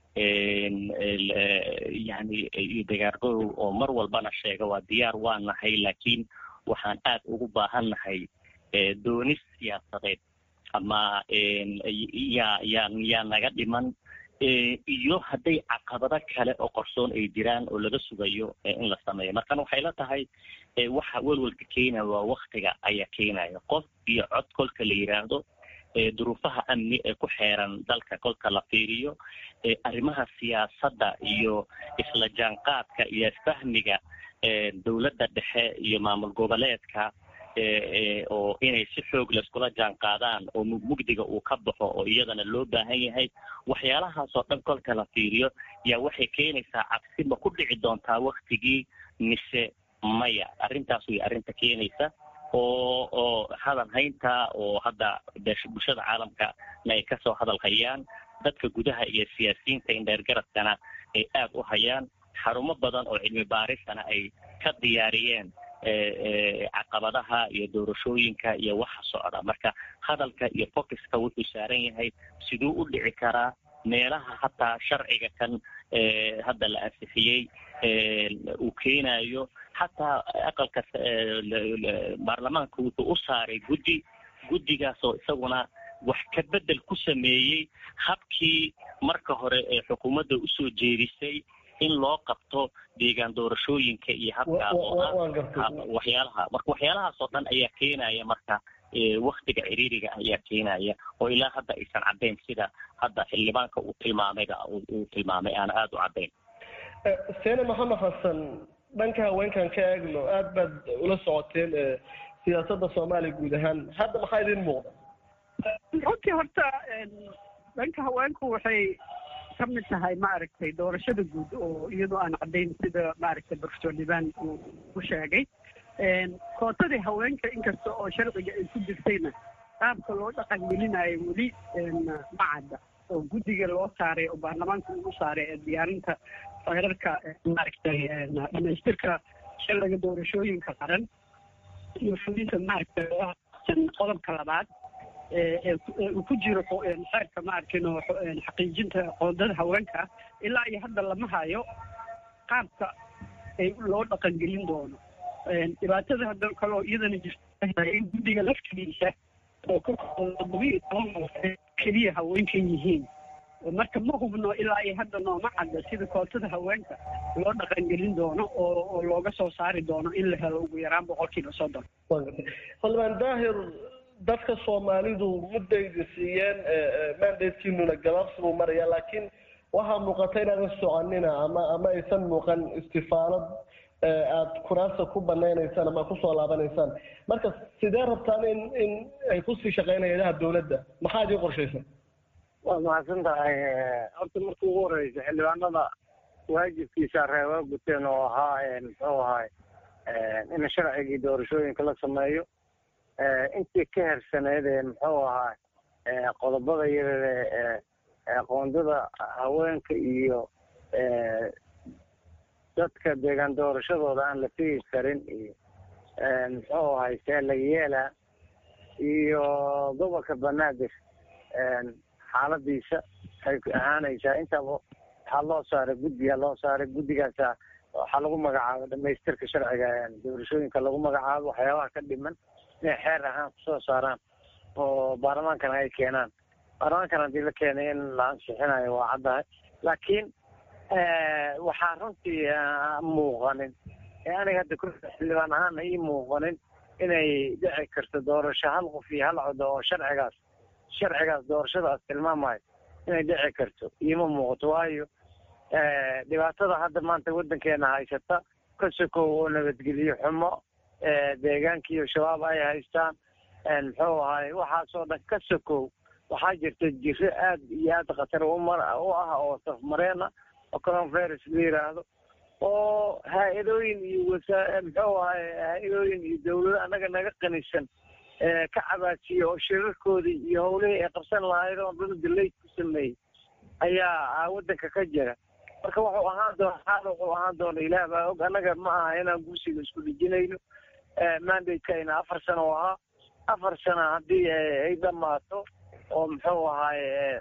Speaker 4: yani iyo diyaargarow oo mar walbana sheega waa diyaar waa nahay laakiin waxaan aad ugu baahan nahay doonis siyaasadeed ama yaa yaa yaa naga dhiman iyo hadday caqabado kale oo qorsoon ay jiraan oo laga sugayo in la sameeyo markan waxay la tahay waxa welwelka keenaya waa waktiga ayaa keenaya qof iyo cod kolka la yidhaahdo duruufaha amni ee ku xeeran dalka kolka la fiiriyo arrimaha siyaasadda iyo isla jaanqaadka iyo fahmiga dowladda dhexe iyo maamul goboleedka oo inay si xoog laiskula jaan qaadaan oo mugdiga uu ka baxo oo iyadana loo baahan yahay waxyaalahaas oo dhan kolka la fiiriyo yaa waxay keenaysaa cabsi ma ku dhici doontaa waktigii mise maya arrintaas way arrinta keenaysa oo oo hadal haynta oo hadda bulshada caalamka na ay kasoo hadal hayaan dadka gudaha iyo siyaasiyiinta indheergaradkana ay aad u hayaan xarumo badan oo cilmi baarisana ay ka diyaariyeen caqabadaha iyo doorashooyinka iyo waxa socda marka hadalka iyo focuska wuxuu saaran yahay siduu u dhici karaa meelaha hataa sharciga kan hadda la ansixiyey uu keenayo xataa aqalka baarlamaanka wuxuu u saaray guddi guddigaas oo isaguna wax ka bedel ku sameeyey habkii marka hore ee xukuumadda usoo jeedisay in loo qabto deegaan doorashooyinka iyo habka oo ah waxyaalaha marka waxyaalahaas oo dhan ayaa keenaya marka waktiga ciriiriga ayaa keenaya oo ilaa hadda aysan caddayn sida hadda xildhibaanka uu tilmaamayba uu tilmaamay aan aada u caddayn
Speaker 13: seene maxamed xasan dhanka haweenkan ka eegno aad baad ula socoteen siyaasadda soomaaliya guud ahaan hadda maxaa idin muuqda
Speaker 5: runtii horta dhanka haweenku waxay ka mid tahay maaragtay doorashada guud oo iyadoo aan caddayn sida maaragtay professor liban uu u sheegay kootadii haweenka inkasta oo sharciga ay ku jirtayna qaabka loo dhaqan gelinayo weli ma cadda oo guddiga loo saaray oo baarlamaanka ugu saaray ee diyaarinta feerarka maaragtay dhamaystirka sharciga doorashooyinka qaran iyo fulinta maaragtay qodobka labaad uu ku jiro xeerka maarkin oo xaqiijinta qoondada haweenka ilaa iyo hadda lama hayo qaabka ay loo dhaqangelin doono dhibaatada hadda kaloo iyadana jirta in guddiga laftigiisa oo ka toddobiyo toban qof keliya haweenkan yihiin marka ma hubno ilaa iyo hadda nooma cadda sida kootada haweenka loo dhaqangelin doono oo oo looga soo saari doono in la helo ugu yaraan boqolkiiba soddon
Speaker 13: xildhibaan daahir dadka soomaalidu muddaydi siiyeen mandatekiinuna gabaabsi buu maraya laakiin waxaa muuqata inaadan soconina ama ama aysan muuqan istifaalad aada kuraasta ku banaynaysaan ama kusoo laabanaysaan marka sidee rabtaan in in ay kusii shaqeyn hay-adaha dawladda maxaa idin qorshaysan
Speaker 3: waad mahadsan tahay horta marka ugu horeysa xildhibaanada waajibkiisa reeba guteen oo ahaa muxuu ahay in sharcigii doorashooyinka la sameeyo intii ka hersaneyd ee muxuu ahaa qodobada yarare qoondada haweenka iyo dadka deegaan doorashadooda aan la tegi karin iyo muxuu ahay seelayeela iyo gobolka banaadir xaaladiisa waxay ahaanaysaa intaba waxaa loo saaray guddigaa loo saaray guddigaasa waxaa lagu magacaabo dhamaystirka sharciga doorashooyinka lagu magacaabo waxyaabaha ka dhiman inay xeer ahaan kusoo saaraan oo baarlamaankana ay keenaan baarlamaankana haddii la keenay in la ansixinayo waa caddahay laakiin waxaa runtii muuqanin ee aniga hadda ku xildhibaan ahaan ii muuqanin inay dhici karto doorasho hal qof iyo hal codo oo sharcigaas sharcigaas doorashadaas tilmaamayo inay dhici karto iima muuqato waayo dhibaatada hadda maanta waddankeena haysata ka sokow oo nabadgeliyo xumo deegaankiiyo shabaab ay haystaan muxuu ahay waxaasoo dhan ka sokow waxaa jirta jiro aad iyo aad khatar umar u ah oo safmareena oo coronavirus la yiraahdo oo haa-idooyin iyo wasa muxuu ahay haa-idooyin iyo dawlado annaga naga qanisan ka cabaasiyo oo shirarkoodii iyo howlihii ay qabsan lahayd oo dad dalayd ku sameeyey ayaa waddanka ka jira marka wuxuu ahaan doona xaal wuxuu ahaan doona ilaah baa og annaga ma aha inaan gursiga isku dhijinayno mandateka afar sano oo ahaa afar sano haddii ay dhamaato oo muxuu ahaay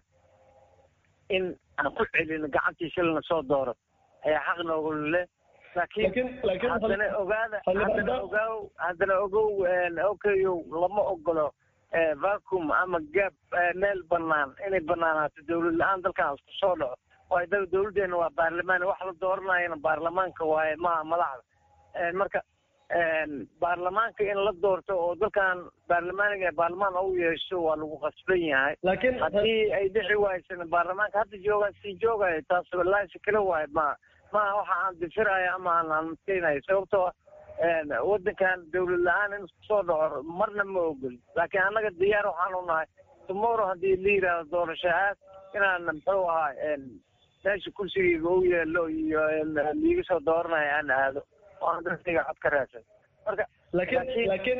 Speaker 3: in aan ku celino gacantii shilna soo dooro ayaa xaq noogu leh laakiin haddana ogaada haddana ogaaw haddana ogow okayow lama ogolo vacum ama gaab meel banaan inay banaanaato dawlad la-aan dalkan isku soo dhaco waayo da dawladdeena waa baarlamaan wax la dooranayana baarlamaanka waaye maha madaxda marka baarlamaanka in la doorto oo dalkan baarlamaaniga baarlamaan u yeesho waa lagu qasban yahay
Speaker 13: laakiin
Speaker 3: haddii ay dhici waaysan baarlamaanka hadda joogaa sii joogayo taas laasi kala waayo ma maaha waxa aan difirayo ama aan aanmaskeynayo sababtoo waddankan dawlad la-aan in isku soo dhaco marna ma ogoli laakiin annaga diyaar waxaan u nahay tomorrow haddii la yidhaahdo doorasho aad inaan muxuu ahaa meesha kursigayga u yeelo iyo liiga soo dooranayo aan aado oo aan dadkayga cod ka raadsan marka
Speaker 13: laakiin laakiin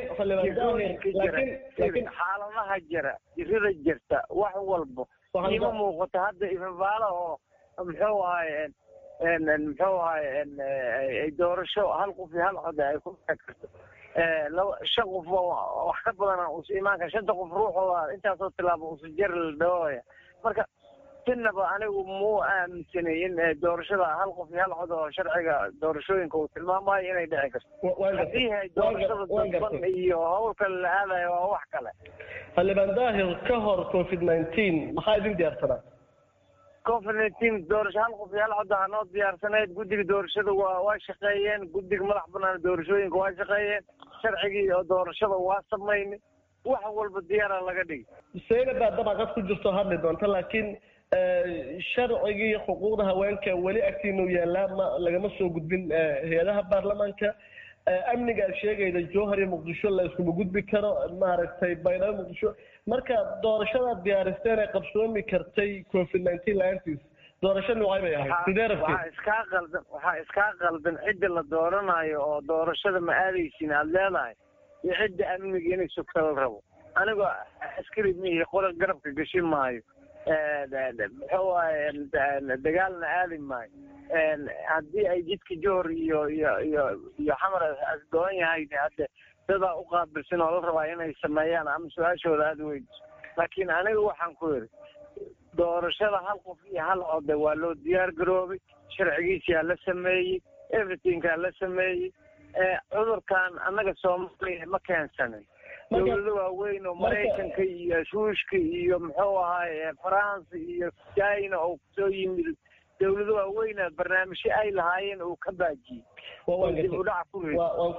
Speaker 13: laakiin
Speaker 3: xaaladaha jira jirada jirta wax walbo ima muuqato hadda ifabaala oo muxuu ahay muxuu ahay doorasho hal qof iyo hal cod ay ku dhici karto laba shan qof wax ka badan usa imaanka shanta qof ruuxooda intaasoo tilaabo usa jar la dhawaya marka sinaba anigu muu aaminsanay in doorashada hal qof iyo hal cod oo sharciga doorashooyinka uu tilmaamayo inay dhici karto haddii hay doorashada dadban iyo hawl kale la aadayo waa wax kale
Speaker 13: xildhibaan daahir ka hor covid nineteen maxaa idin diyaarsanaa
Speaker 3: covid nineteen doorasho hal qof iyo hal cod aha noo diyaarsanayd guddiga doorashada waa waa shaqeeyeen guddiga madax banaan doorashooyinka waa shaqeeyeen sharcigii oo doorashada waa samaynay wax walba diyaara laga dhigi
Speaker 13: sayna baa dabaqad ku jirto hadli doonta laakiin sharcigii xuquuqda haweenka weli agtiinu yaallaa ma lagama soo gudbin hay-adaha baarlamaanka amniga aad sheegayda jowhar iyo muqdisho la iskuma gudbi karo maaragtay baydhabo muqdisho marka doorashadaad diyaaristeen ee qabsoomi kartay covid nineteen la-aantiis doorasho noocay bay ahayd sidee rabtid
Speaker 3: waxaa iskaa qaldan waxaa iskaa qaldan cidda la dooranayo oo doorashada ma aadaysin aada leedahay iyo cidda amniga inay sugta la rabo anigoo askari mihi qola garabka gashin maayo muxuu waaye dagaalna aadi maayo haddii ay jidka johor iyo iyo iyo iyo xamar doon yahay hadde dadaa u qaabilsan oo la rabaa inay sameeyaan ama su-aashooda aada weydiso laakiin aniga waxaan ku yidhi doorashada hal qof iyo hal code waa loo diyaar garoobay sharcigiisiyaa la sameeyey everythingkaa la sameeyey cudurkan annaga soomaaliya ma keensanin dowlado waaweyn oo maraykanka iyo shuushka iyo muxuu ahaay faransa iyo china oo kusoo yimid dowlado waaweyna barnaamijyo ay lahaayeen uu ka baajiyey dib u dhac ku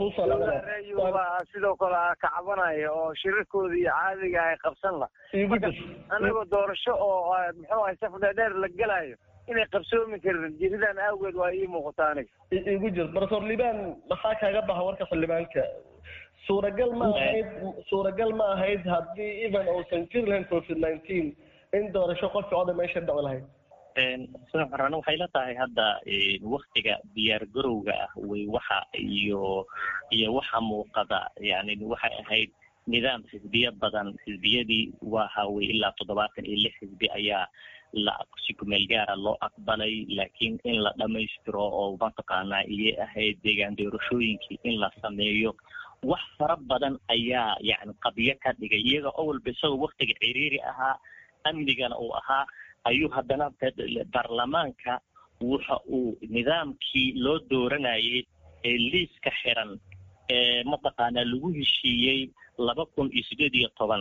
Speaker 3: baa sidoo kale kacabanaya oo shirarkooda iyo caadiga ay qabsan lah marka anagoo doorasho oo muxuu ahay saf dheer la gelayo inay qabsoomi karin jiridan awgeed waa ii muuqata aniga
Speaker 13: igu jir profesor liban maxaa kaaga baxa warka xildhibaanka suuragal ma ahayd suuragal ma ahayd haddii even uusan jiri lahayn covid nineteen in doorasho qofki oda meesha dhaci lahayd
Speaker 4: soxran waxay la tahay hadda waktiga diyaar garowga ah way waxa iyo iyo waxa muuqada yani waxay ahayd nidaam xisbiya badan xisbiyadii waxa way ilaa toddobaatan iyo lix xisbi ayaa la si kumeel gaara loo aqbalay laakiin in la dhamaystiro oo mataqaanaa iyay ahayd deegaan doorashooyinkii in la sameeyo wax fara badan ayaa yani qabyo ka dhigay iyaga oo walba isagoo waktiga ciriiri ahaa amnigana uu ahaa ayuu haddana baarlamaanka waxa uu nidaamkii loo dooranayay ee liiska xiran ee mataqaanaa lagu heshiiyey laba kun iyo sideed iyo toban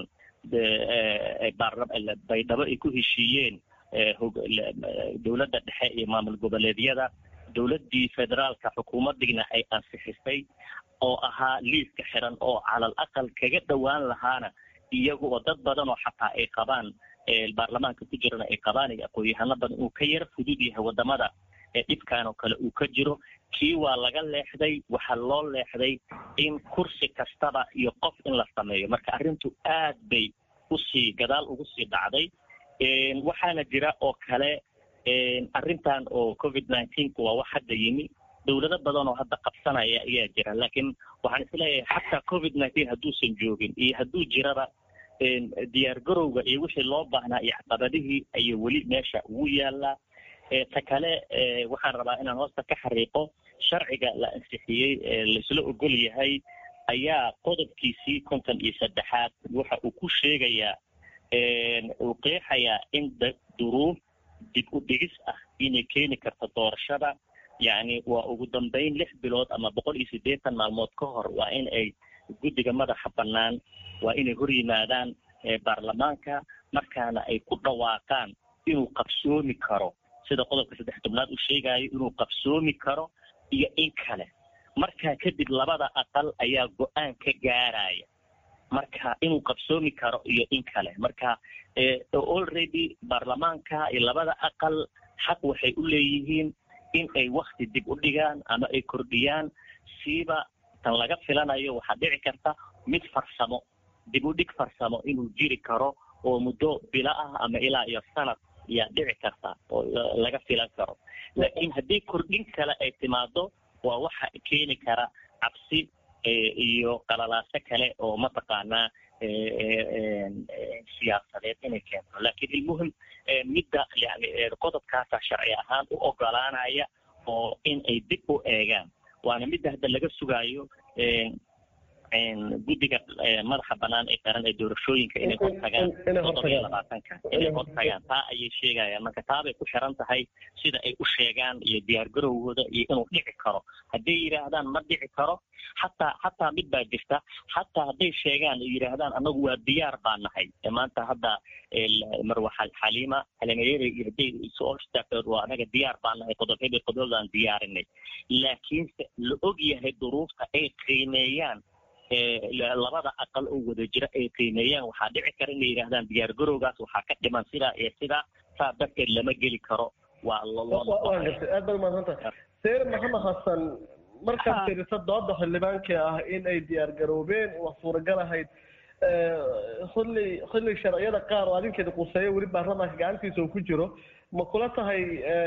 Speaker 4: baydhabo ay ku heshiiyeen dowladda dhexe iyo maamul goboleedyada dowladdii federaalka xukuumaddiina ay ansixisay oo ahaa liiska xiran oo calal aqal kaga dhowaan lahaana iyaga oo dad badan oo xataa ay qabaan baarlamaanka ku jirana ay qabaan iyo aqoon-yahano badan uu ka yara fudud yahay wadamada ee dhibkan oo kale uu ka jiro kii waa laga leexday waxaa loo leexday in kursi kastaba iyo qof in la sameeyo marka arrintu aad bay usii gadaal ugu sii dhacday waxaana jira oo kale arrintan oo covid nineteenka waa wax hadda yimi dowlado badan oo hadda qabsanaya ayaa jira laakiin waxaan isleeyahay xataa covid nineteen hadduusan joogin iyo hadduu jiraba diyaar garowga iyo wixii loo baahnaa iyo caqabadihii ayay weli meesha ugu yaalaa ta kale waxaan rabaa inaan hoosta ka xariiqo sharciga la ansixiyey laisla ogol yahay ayaa qodobkiisii konton iyo saddexaad waxa uu ku sheegayaa uu qeexayaa in duruuf dib u dhigis ah inay keeni karto doorashada yacni waa ugu dambeyn lix bilood ama boqol iyo siddeetan maalmood ka hor waa in ay guddiga madaxa bannaan waa inay hor yimaadaan baarlamaanka markaana ay ku dhawaaqaan inuu qabsoomi karo sida qodobka saddex tobnaad uu sheegayo inuu qabsoomi karo iyo in kale markaa kadib labada aqal ayaa go-aan ka gaaraya marka inuu qabsoomi karo iyo in kale marka already baarlamaanka iyo labada aqal xaq waxay u leeyihiin in ay wakti dib u dhigaan ama ay kordhiyaan siiba tan laga filanayo waxaa dhici karta mid farsamo dib u dhig farsamo inuu jiri karo oo muddo bilo ah ama ilaa iyo sanad ayaa dhici karta oo laga filan karo laakiin haddii kordhin kale ay timaado waa waxa keeni kara cabsi iyo qalalaaso kale oo mataqaanaa siyaasadeed inay keento laakiin ilmuhim midda yani qodobkaasa sharci ahaan u ogolaanaya oo in ay dib u eegaan waana midda hadda laga sugaayo guddiga madaxa banaan ee qaran ee doorashooyinka inay hortagaan todoba iyo labaatanka inay hortagaan taa ayay sheegayaan marka taabay ku xiran tahay sida ay u sheegaan iyo diyaar garowgooda iyo inuu dhici karo hadday yidhaahdaan ma dhici karo xataa xataa mid baa jirta xataa hadday sheegaan ay yidhaahdaan anagu waa diyaar baa nahay maanta hadda marwa xaliima xaliimayere iyo hadday soo istaagtood waa anaga diyaar baa nahay qodob hebel qodobdaan diyaarinay laakiinse la og yahay duruufta ay qiimeeyaan labada aqal oo wada jira ay qiimeeyaan waxaa dhici kara inay yidhaahdaan diyaargarowgaas waxaa ka dhiman sidaa iyo sidaa saa darteed lama geli karo waa
Speaker 13: waa gartay aad baad umahadsantahay seer maxamed xasan markaad fiiriso dooda xildhibaanka ah in ay diyaar garoobeen waa suuragal ahayd xilli xilli sharciyada qaar oo adinkeeda quseeya weli baarlamaanka gacantiisa uu ku jiro ma kula tahay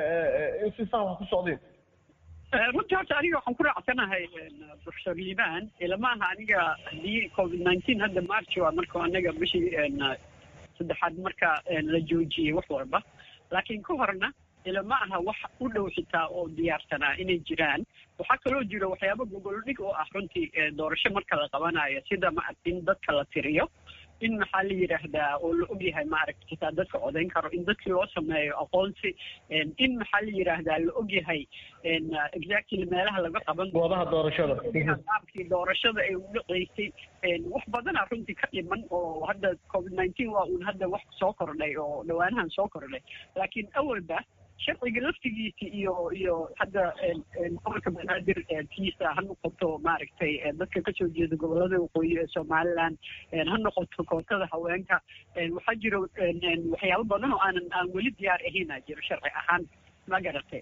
Speaker 13: in si sax wax ku socdeen
Speaker 5: runtii horta aniga waxaan ku raacsanahay professor liban ilamaha aniga haddii covid nineteen hadda march waa marka anaga bishii saddexaad marka la joojiyey wax walba laakiin ka horna ilama aha wax u dhow xitaa oo diyaarsanaa inay jiraan waxaa kaloo jira waxyaaba gogoldhig oo ah runtii doorasho marka la qabanayo sida maaragta in dadka la tiriyo in maxaa la yidhaahdaa oo la ogyahay maaragta xitaa dadka codayn karo in dadkii loo sameeyo aqoonsi in maxaa la yidhaahdaa la ogyahay exactly meelaha laga qaban
Speaker 13: goobaha doorashada
Speaker 5: qaabkii doorashada ay u dhaceysay wax badana runtii ka dhiman oo hadda covid nineteen waa uun hadda wax soo kordhay oo dhawaanahan soo kordhay laakiin awalba sharciga laftigiisa iyo iyo hadda gobolka banaadir kiisa ha noqoto maaragtay dadka kasoo jeeda gobolada waqooyi ee somaliland ha noqoto kootada haweenka waxaa jira waxyaabo badan oo aanan aan weli diyaar ahaynaa jiro sharci ahaan ma garatay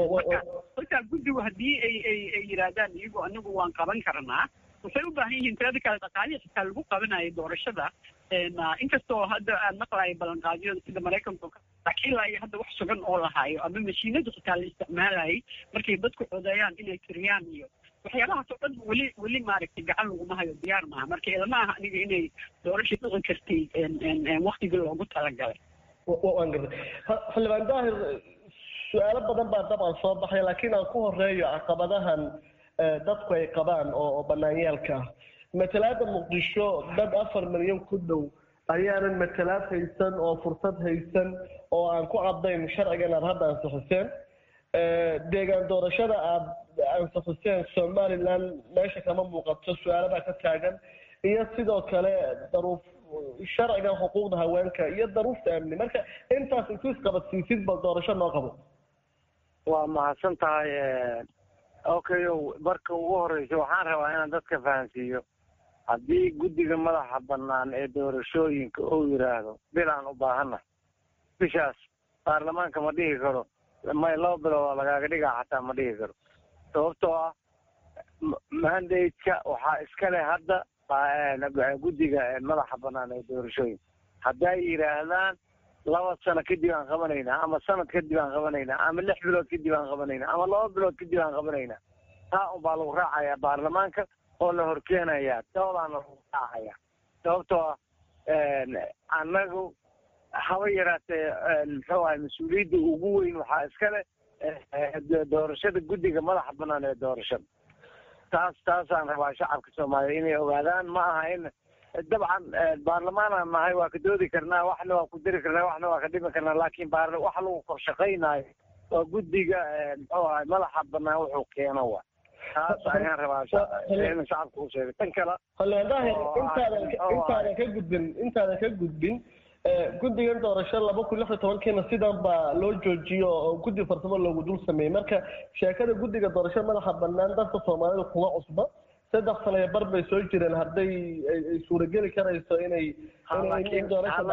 Speaker 5: marka guddigu haddii ay ay ay yidhaahdaan iyagu anagu waan qaban karnaa waxay u baahan yihiin tirada kale dhaqaalihi xitaa lagu qabanayo doorashada inkastoo hadda aan maqlayo ballanqaadyada sida maraykanka laakiin ilaa iyo hadda wax sugan oo lahaayo ama mashiinada xitaa la isticmaalayay markay dadku codeeyaan inay tiriyaan iyo waxyaabahaas oo dhan weli weli maaragtay gacan laguma hayo diyaar maaha marka ilama aha aniga inay doorasha dhici kartay waktigii loogu talagalay
Speaker 13: waan gartay xildhibaan daahir su-aalo badan baa dabcan soo baxay laakiin aan ku horeeyo caqabadahan dadku ay qabaan oo banaanyaalka ah matalaada muqdisho dad afar milyan ku dhow ayaanan matalaad haysan oo fursad haysan oo aan ku cadayn sharcigan aad hadda ansixiseen deegaan doorashada aad ansixiseen somaliland meesha kama muuqato su-aaladaa ka taagan iyo sidoo kale daruuf sharcigan xuquuqda haweenka iyo daruufta amni marka intaas intuu isqabadsiisid bal doorasho noo qabo
Speaker 3: waa mahadsan tahay okay marka ugu horeysa waxaan rabaa inaan dadka fahansiiyo haddii guddiga madaxa banaan ee doorashooyinka uu yidhaahdo bilaan u baahannahay bishaas baarlamaanka ma dhihi karo may laba bilood lagaaga dhigaa xataa ma dhihi karo sababtoo ah mandate-ka waxaa iska leh hadda guddiga madaxa banaan ee doorashooyinka hadday yidhaahdaan laba sano kadib aan qabanaynaa ama sanad kadib aan qabanaynaa ama lix bilood kadib aan qabanaynaa ama laba bilood kadib aan qabanaynaa taa unbaa lagu raacayaa baarlamaanka oo la horkeenayaa doodaana lagu raacaya sababtoo ah annagu haba yaraatee muxuu ahay mas-uuliyadda ugu weyn waxaa iska leh doorashada guddiga madaxa banaan ee doorashada taas taasaan rabaa shacabka soomaaliya inay ogaadaan ma aha in dabcan baarlamaanaan nahay waa ka doodi karnaa waxna waa ku diri karnaa waxna waa ka dhimi karnaa laakiin baar waxa lagu kor shaqaynaayo waa guddiga muxuu ahay madaxa banaan wuxuu keeno wa taas ayaan rabaa in shacabka u sheegay tan kale
Speaker 13: xildhibaan intaadan intaadan ka gudbin intaadan ka gudbin guddigan doorasho laba kun lix iyo tobankiina sidan baa loo joojiyo oo guddi farsamo loogu dul sameeyey marka sheekada guddiga doorasho madaxa banaan dadka soomaalida kuma cusba saddex sano iyo bar bay soo jireen hadday ay suurageli karayso inay doorasho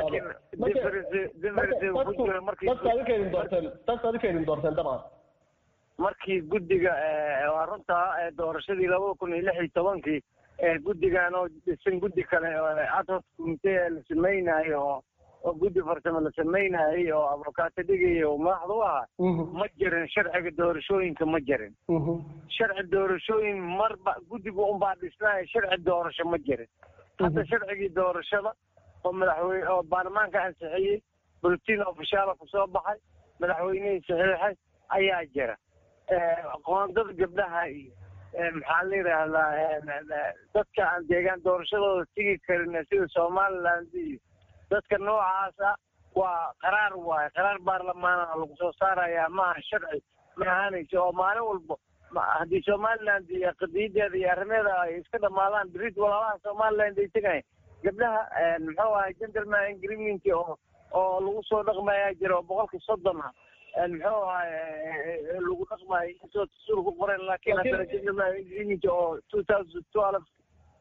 Speaker 13: dadka adinka idin doorteen dadka adinka idin doorteen dabcan
Speaker 3: markii guddiga waa runtaa doorashadii labada kun iyo lix iyo tobankii guddigan oo dhisan guddi kale adhoc commitee la samaynayo oo oo guddi farsamo la samaynaayay oo abokaato dhigaya oo madaxda u ahaa ma jirin sharciga doorashooyinka ma jirin sharci doorashooyin marba guddiga unbaa dhisnaaya sharci doorasho ma jirin hadda sharcigii doorashada oo madaxweyne oo baarlamaanka ansixiyey bulletin ofishaala kusoo baxay madaxweynihii saxiixay ayaa jira qoondada gabdhaha iyo maxaa la yidhaahdaa dadka aan deegaan doorashadooda tigi karin sida somaliland iyo dadka noocaas ah waa qaraar waaye qaraar baarlamaana lagu soo saarayaa maaha sharci ma ahaanayso oo maalin walba haddii somaliland iyo qadiyadeeda iyo arrimeeda ay iska dhamaadaan berid walaalaha somaliland ay tegayan gabdhaha muxuu ahay gentleman agreement oo oo lagu soo dhaqmayaa jira oo boqolkii soddon ah muxuu ahay lagu dhaqmayo intoo dastuur ku qoran laakiin haddana gentleman agreement oo two thousand twelve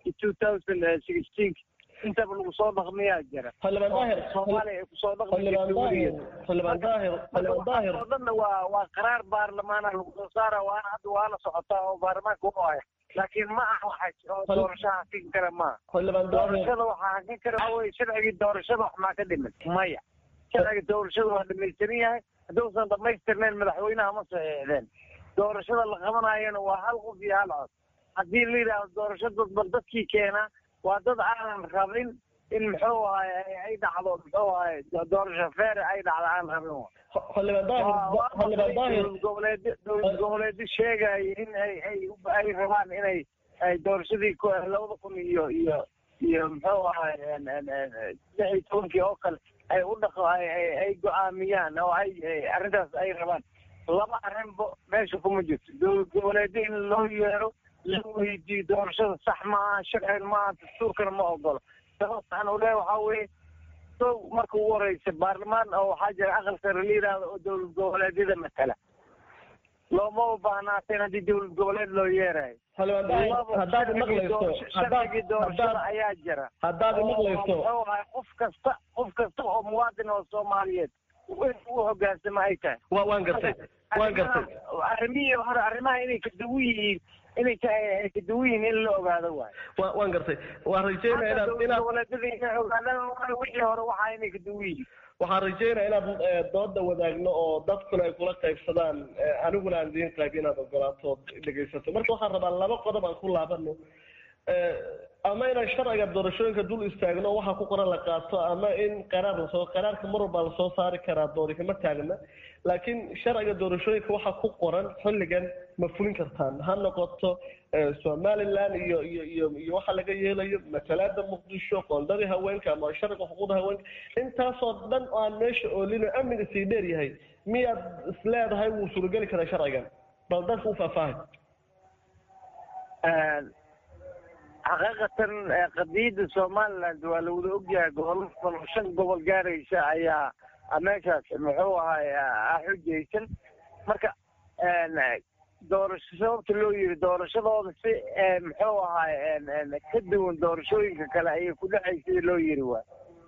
Speaker 3: iyo two thousand sixteen intaba lagu soo dhaqmiyaa jira
Speaker 13: xildhibaan daahir
Speaker 3: soomaaliya ay kusoo
Speaker 13: xildhibaan daahir xildhibaan daahir xildhibaan daahir
Speaker 3: oo dhanna waa waa qaraar baarlamaana lagu soo saara waana hadda waana socotaa oo baarlamaanka u haya laakiin ma aha waxa oo doorasho hakin kara maaha
Speaker 13: xildhibaan daahir
Speaker 3: doorashada waxaa hakin kara waxa weye sharcigii doorashada wax maa ka dhiman maya sharciga doorashada waa dhamaystiran yahay hadduusan dhamaystirnayn madaxweynaha ma saxiixdeen doorashada la qabanayana waa hal qof iyo hal cod haddii la yidhaahdo doorasho dadban dadkii keenaa waa dad aanan rabin in muxuu ahay ay dhacdo muxuu ahay doorasho feer ay dhacdo aan rabin
Speaker 13: xildhibaan daahir xildhibaan daahir
Speaker 3: dowlad goboleed dowlad goboleedyo sheegaya in ay ay ay rabaan inay ay doorashadii ku- labada kun iyo iyo iyo muxuu ahay lix iyo tobankii oo kale ay u dhaqo ay ay ay go-aamiyaan oo ay ay arrintaas ay rabaan laba arrinba meesha kuma jirto dowlad goboleedyo in loo yeero la weydiiyo doorashada sax maaha sharcigan maaha dastuurkana ma ogolo sababtaan u leeyahay waxaa weeye sow marka ugu horeysa baarlamaan oo waxaa jira aqal sare la yidhaahdo oo dowlad goboleedyada matala looma u baahnaateen haddii dowlad goboleed loo yeerayo
Speaker 13: xildhibaan daahir haddaad maqlayso haddaad
Speaker 3: sharcigii doorashada
Speaker 13: haddaad
Speaker 3: ayaa jira
Speaker 13: haddaad
Speaker 3: oo
Speaker 13: maqlayso
Speaker 3: muxuu ahay qof kasta qof kasta oo muwaadin oo soomaaliyeed in uu hogaansamo ay tahay
Speaker 13: wa waan gartay waan gartay
Speaker 3: arrimihii hore arrimaha inay kaduwan yihiin inay tahay ay kaduwan yihiin in la ogaado waayo
Speaker 13: wa waan gartay waan rajeynaya inaad inaad
Speaker 3: goboleedyada inay ogaadaan waayo wixii hore waxaa inay kaduwan yihiin
Speaker 13: waxaan rajeynaya inaad eh, dooda wadaagno oo dadkuna ay kula qaybsadaan eh, aniguna aan idiin qayb inaad ogolaato ood dhegaysato marka waxaan rabaa laba qodob aan ku laabano Eh, ama inaan sharciga doorashooyinka dul istaagno waxa ku qoran la qaato ama in qaraar lasoo qaraarka mar walbaa lasoo saari karaa doori kama taagna laakiin sharciga doorashooyinka waxa ku qoran xilligan ma fulin kartaan ha noqoto eh, somaliland iyo iyo iyo iyo waxa laga yeelayo matalaada muqdisho qoondadii haweenka ama sharciga xuquuqda haweenka intaasoo dhan oo aan meesha oolino amniga sii dheer yahay miyaad isleedahay wuu suurageli karaa sharcigan bal dadka u faahfaahay
Speaker 3: xaqiiqatan eh, qadiyadda somaliland waa la wada ogyahay gobollo badan oo shan gobol gaaraysa ayaa ah, meeshaas muxuu ahay ah xujaysan marka en, doorasho sababta loo yiri doorashadooda si eh, muxuu ahay en, en, ka duwan doorashooyinka kale ayay ku dhacay sida loo yiri waay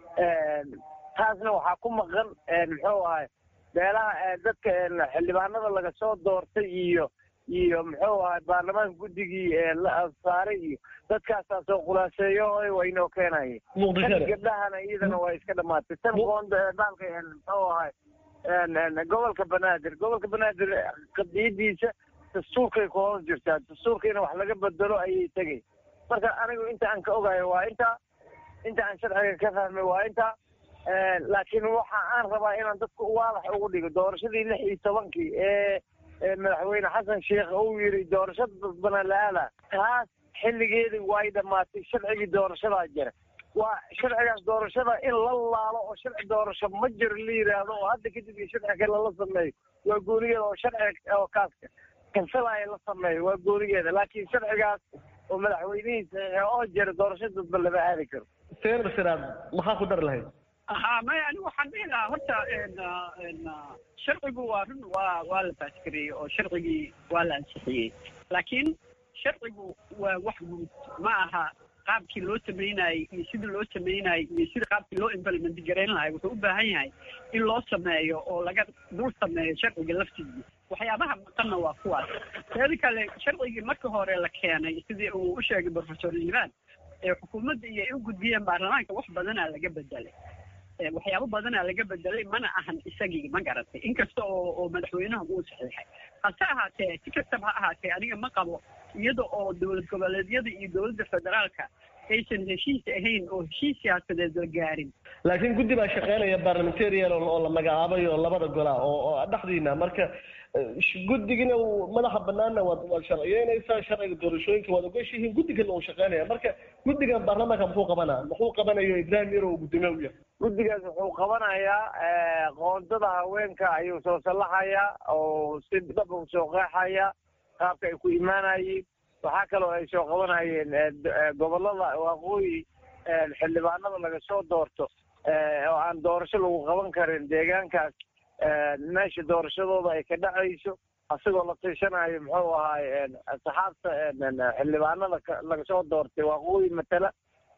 Speaker 3: En, taasna waxaa ku maqan en, muxuu ahay beelaha eh, dadka en, xildhibaanada laga soo doortay iyo iyo muxuu ahay baarlamaanka guddigii ee la saaray iyo dadkaasaa soo khulaaseeyo oo way inoo keenayeen
Speaker 13: Muqdishada.
Speaker 3: tan gabdhahana iyadana waa iska dhamaatay tan qoonda dhaalka en, muxuu ahay en, en, gobolka banaadir gobolka banaadir qadiyadiisa dastuurkay ku hoos jirtaa dastuurka in wax laga bedelo ayay tegay marka anigu inta aan ka ogayo waa intaa inta aan sharciga ka fahmay waa intaa En, laakiin waxa aan rabaa inaan dadka waadax ugu dhigo doorashadii lix iyo tobankii ee ee madaxweyne xasan sheekh uu yiri doorashada dadbana la-aada taas xilligeedii way dhammaatay sharcigii doorashadaa jira waa sharcigaas doorashada in la laalo oo sharci doorasho ma jiro la yidhaahdo oo hadda kadib iyo sharci kale la sameeyo waa goonigeeda oo sharci oo kaaska kansalaya la sameeyo waa goonigeeda laakiin sharcigaas oo madaxweynihiisa oo jira doorasho dadba lama aadi karo
Speaker 13: seer siraad maxaa ku dar lahayd
Speaker 5: ها ما يعني waxaan dhihi lahaa horta en en sharcigu waa run waa waa la baasgareeyey oo sharcigii waa la ansixiyey laakiin sharcigu waa wax guud ma aha qaabkii loo samaynayey iyo sidii loo samaynayey iyo sida qaabkii loo implement garayn lahay wuxuu u baahan yahay in loo sameeyo oo laga dul sameeyo sharciga laftiisa waxyaabaha maqanna waa kuwaas teeda kale sharcigii marka hore la keenay sidii uu u sheegay professor liban ee xukuumadda iyo ay u gudbiyeen baarlamaanka wax badanaa laga bedelay Eh, waxyaabo badanaa laga bedelay mana ahan isagii ma garatay inkasta oo oo madaxweynaha uu saxiixay hase ahaatee si kastaba ha ahaatee aniga ma qabo iyada oo dowlad goboleedyada iyo dowladda federaalka aysan heshiis ahayn oo heshiis siyaasadeed la gaarin
Speaker 13: laakiin guddi baa shaqeynaya parliamentarian oo oo la magacaabay oo labada gola oo oo dhexdiina marka eh, sh- guddigina uu madaxa banaanna waad waad sharciyeynaysaa sharciga doorashooyinka waad ogashihiin guddigana uu shaqeynaya marka guddigan baarlamaanka muxuu qabanaa muxuu qabanayo ibrahim yaro uu guddoomiye u yahay
Speaker 3: guddigaas wuxuu qabanayaa eh, qoondada haweenka ayuu soo sallaxayaa oo si dhab u soo qeexaya qaabka ay ku imaanayeen waxaa kaloo ay soo qabanayeen eh, d- eh, gobollada waqooyi eh, xildhibaanada laga soo doorto eh, oo aan doorasho lagu qaban karin deegaankaas eh, meesha doorashadooda ay ka dhacayso asigoo la tiishanayo muxuu ahaay saxaabta xildhibaanada laga soo doortay waqooyi matala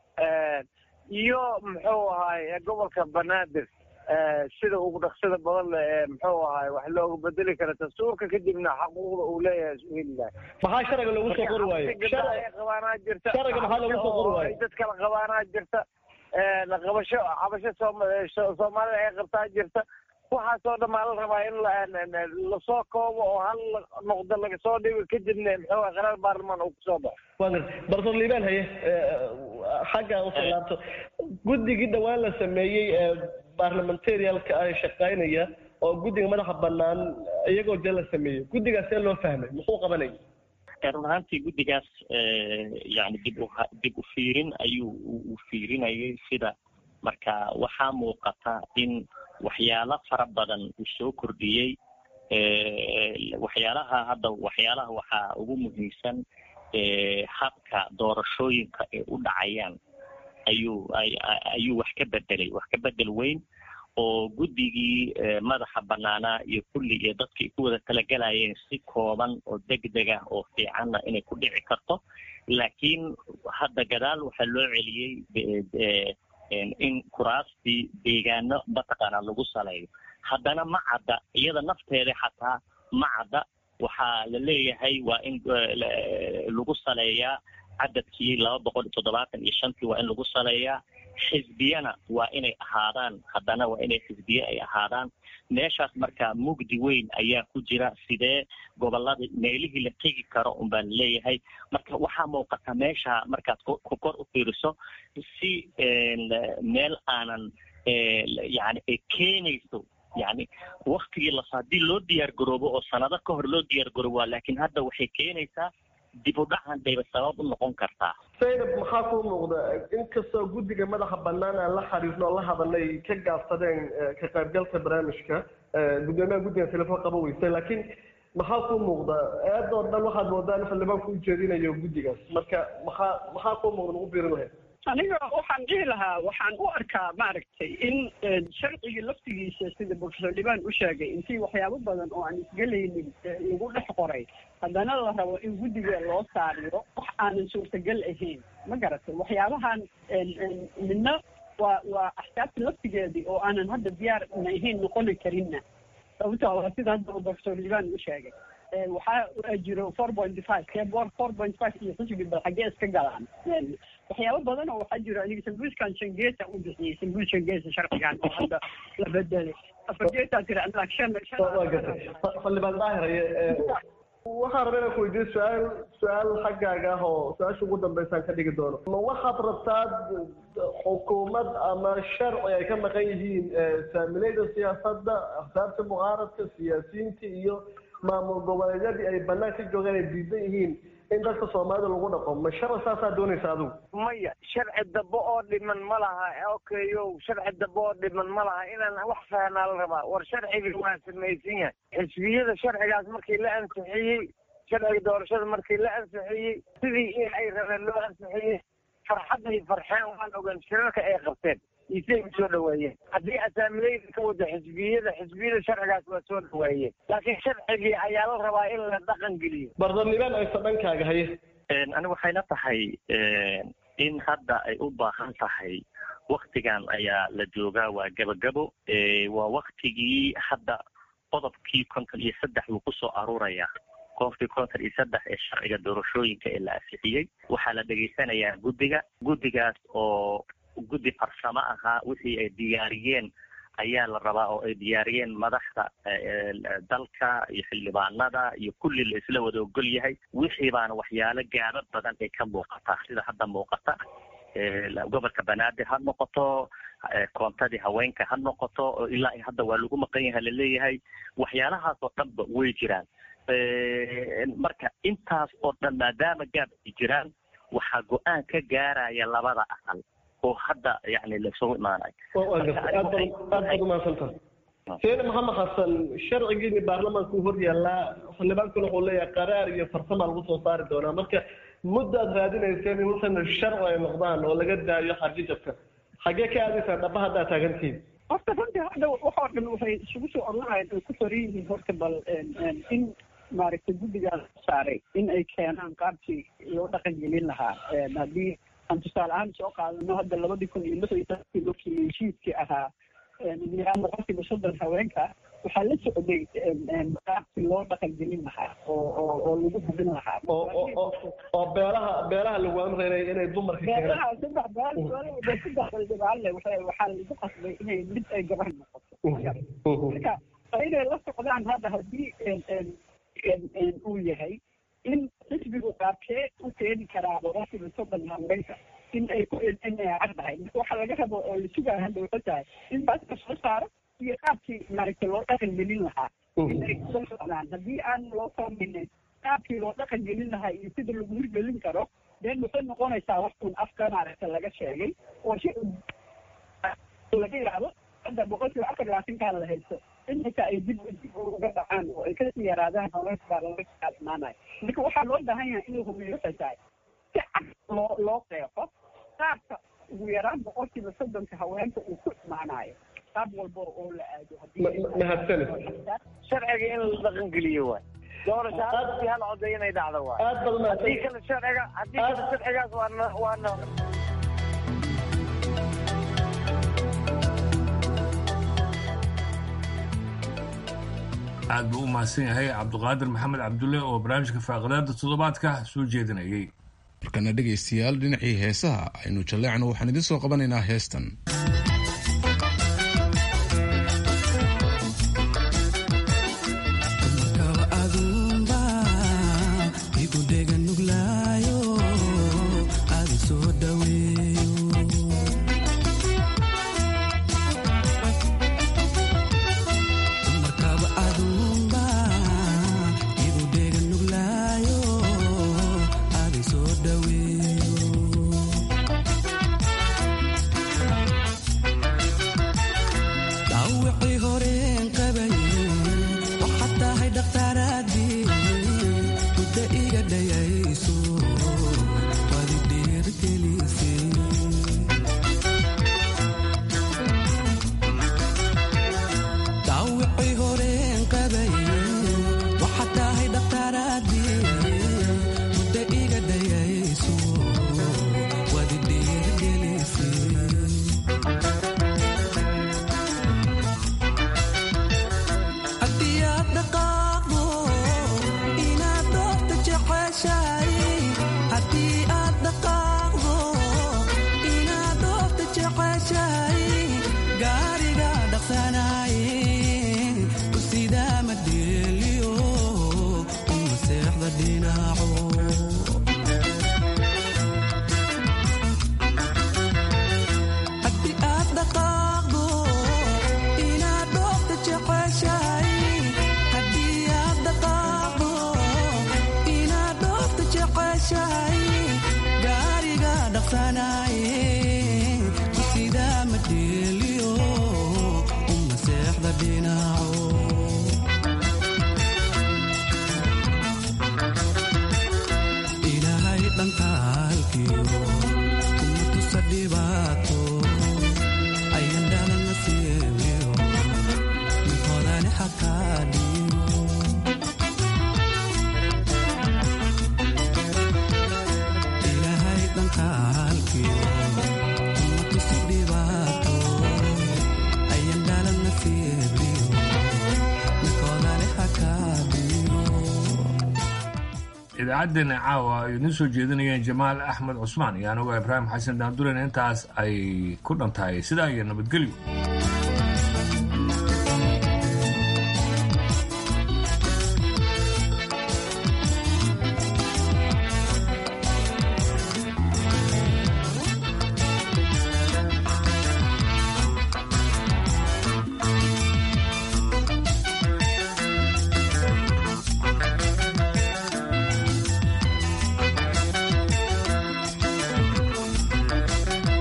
Speaker 3: iyo muxuu ahaay gobolka banaadir sida ugu dhaqsida badan le ee muxuu ahaay wax looga bedeli kara dastuurka kadibna xaquuqda uu leeyahay isu heli lahay
Speaker 13: maxaa sharciga loogu soo qori waayo
Speaker 3: qabaanaa jirta
Speaker 13: sharciga maxaa loogu soo qori waayo
Speaker 3: dad kala qabaanaa jirta qabasho cabasho soom soomaalida ay qabtaa jirta waxaasoo dhan maa la rabaa in lasoo koobo oo hal noqdo laga soo dhigo kadibna muxuu ahay qaraar baarlamaan uu kusoo baxo
Speaker 13: wagar barsoor liibaan haye xagga usoo laabto guddigii dhawaan la sameeyey ee barlamentarialka ah shaqaynaya oo guddiga madaxa banaan iyagoo dee la sameeyey guddigaas see loo fahmay muxuu qabanaya
Speaker 4: run ahaantii guddigaas yani dib u dib u fiirin ayuu u fiirinayay sida marka waxaa muuqata in waxyaalo fara badan uu soo kordhiyey waxyaalaha hadda waxyaalaha waxaa ugu muhiimsan habka doorashooyinka ay u dhacayaan ayuu ayuu wax ka bedelay wax ka bedel weyn oo guddigii madaxa banaanaa iyo kulli iyo dadka ay ku wada talagalayeen si kooban oo degdeg ah oo fiicanna inay ku dhici karto laakiin hadda gadaal waxaa loo celiyey in kuraastii deegaano mataqaanaa lagu saleeyo haddana ma cadda iyada nafteeda xataa ma cadda waxaa la leeyahay waa in lagu saleeyaa cadadkii laba boqol iyo toddobaatan iyo shantii waa in lagu saleeyaa xisbiyana waa inay ahaadaan haddana waa inay xisbiye ay ahaadaan meeshaas marka mugdi weyn ayaa ku jira sidee gobolada meelihii la tegi karo un baa laleeyahay marka waxaa muuqata meesha markaad kor u fiiriso si meel aanan yani ay keenayso yani waktigii las haddii loo diyaar garoobo oo sanado ka hor loo diyaar garoobo laakiin hadda waxay keenaysaa dib u dhacan bayba sabab u noqon kartaa
Speaker 13: saynab maxaa kuu muuqda inkastoo guddiga madaxa banaan aan la xariirno oo la hadalay ka gaabsadeen ka qaybgalka barnaamijka guddoomiyaha guddiga telefoon qaba weysay laakiin maxaa kuu muuqda eedoo dhan waxaad moodaa in xildhibaanku u jeedinayo guddigaas marka maxaa maxaa kuu muuqda lagu biirin lahayd
Speaker 5: aniga waxaan dhihi lahaa waxaan u arkaa maaragtay in sharcigii laftigiisa sida professor liban u sheegay intii waxyaabo badan oo aan isgelaynin lagu dhex qoray haddana la rabo in guddiga loo saariyo wax aanan suurtagal ahain ma garatay waxyaabahan midna waa waa axsaabta laftigeedii oo aanan hadda diyaar na ahayn noqoni karinna sababto waa sida hadda professor liban u sheegay waxaa jiro four point five keboor four point five iyo xisbi bal xaggee iska galaan waxyaabo badan oo waxaa jiro aniga sambuuskan shangeesa u bixiyey sambuus shangeesa sharcigan oo hadda la bedelay afar geesaa tiri anlaag shan
Speaker 13: waa gatay xildhibaan daahiraye waxaan rabaa inaan ku weydiiyo su-aal su-aal xaggaaga ah oo su-aasha ugu dambeysaan ka dhigi doono ma waxaad rabtaa xukuumad ama sharci ay ka maqan yihiin saamilayda siyaasadda axsaabta mucaaradka siyaasiyiinta iyo maamul goboleedyadii ay banaan ka joogaan ay diidan yihiin in dadka soomaalida lagu dhaqo ma sharci saasaa doonaysa adigu
Speaker 3: maya sharci dambe oo dhiman ma laha okayo sharci dambe oo dhiman ma laha inaan wax fahnaa la rabaa war sharcigii waa samaysan yahay xisbiyada sharcigaas markii la ansixiyey sharciga doorashada markii la ansixiyey sidii in ay rabeen loo ansixiyey farxadday farxeen waan ogaan shirarka ay qabteen isay u soo dhaweeyeen haddii asaamileyda ka wada xisbiyada xisbiyada sharcigaas waa soo dhaweeyeen laakiin sharcigii ayaa la rabaa in la dhaqan geliyo
Speaker 13: bardarnibaan aysa dhankaaga haye
Speaker 4: aniga waxay la tahay in hadda ay u baahan tahay waktigan ayaa la joogaa waa gabagabo waa waktigii hadda qodobkii konton iyo saddex wuu kusoo aruuraya qofkii konton iyo saddex ee sharciga doorashooyinka ee la ansixiyey waxaa la dhegaysanayaa guddiga guddigaas oo guddi farsamo ahaa wixii ay diyaariyeen ayaa la rabaa oo ay diyaariyeen madaxda dalka iyo xildhibaanada iyo kulli la isla wada ogol yahay wixii baana waxyaalo gaaba badan ay ka muuqataa sida hadda muuqata gobolka banaadir ha noqoto koontadii haweenka ha noqoto oo ilaa hadda waa lagu maqan yahay laleeyahay waxyaalahaas oo dhanba way jiraan marka intaas oo dhan maadaama gaab ay jiraan waxaa go-aan ka gaaraya labada aqal oo hadda yani laisugu imaanayo
Speaker 13: aad baad umahadsantaha seene maxamed xasan sharcigiini baarlamaanka u hor yaallaa xildhibaankuna wuxuu leeyahay qaraar iyo farsama lagu soo saari doonaa marka muddaad raadinayseen in wuxuuna sharci ay noqdaan oo laga daayo xarjijabka xaggee ka aadaysaan dhaba haddaa taagantihiin
Speaker 5: horta runtii hadda waxoo dhan waxay isugu soo oranaayeen ay ku soran yihiin horta bal in maaragtay guddigaas saaray in ay keenaan qaabkii loo dhaqan gelin lahaa haddii aan tusaale ahaan soo qaadano hadda labadii kun iyo lix iyo tobankii markii heshiiskii ahaa yaraan boqolkiiba soddon haweenka waxaa la socday qaabkii loo dhaqan gelin lahaa oo oo oo lagu hubin lahaa
Speaker 13: oo beelaha beelaha lagu amreynay inay dumarka
Speaker 5: beelaha saddex beela saddex beldabaalle waxaa waxaa lagu qasbay inay mid ay gabar noqoto marka inay la socdaan hadda haddii uu yahay in xisbigu qaabkee u keeni karaa boqolkiiba soddon haweenka in ay ku inay caddahay marka waxaa laga rabo oo la sugaa hadda waxay tahay in baaska soo saaro iyo qaabkii maaragtay loo dhaqan gelin lahaa in ay kusoo socdaan haddii aan loo saameynin qaabkii loo dhaqan gelin lahaa iyo sida lagu hirgelin karo deen waxay noqonaysaa wax un afka maaragta laga sheegay oo si laga yidhaahdo hadda boqolkiiba afar labaatankaa la haysto in xitaa ay dib dib uga dhacaan oo ay kasii yaraadaan haweenka baa laga kaadmaanayo marka waxaa loo baahan yahay in la hubiyo waxay tahay si cad loo loo qeexo qaabka ugu yaraan boqolkiiba soddonka haweenka uu ku imaanayo qaab walba oo la aado
Speaker 13: mahadsanid
Speaker 3: sharciga in la dhaqan geliyo waay doorasho hal hal coday inay dhacdo waay
Speaker 13: aad baad
Speaker 3: haddii kale sharciga haddii kale sharcigaas waana waana
Speaker 1: aad buu u mahadsan yahay cabduqaadir maxamed cabdulle oo barnaamijka faaqadaada toddobaadka soo jeedinayay
Speaker 2: markana dhegaystayaal dhinacii heesaha aynu jalleecno waxaan idiin soo qabanaynaa heestan
Speaker 1: idaacaddeena caawa ay idiin soo jeedinayeen jamaal axmed cusmaan iyo anigo ibraahim xasan daandulen intaas ay ku dhan tahay sidaa iyo nabadgelyo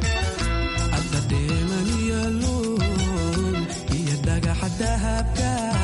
Speaker 14: dahabka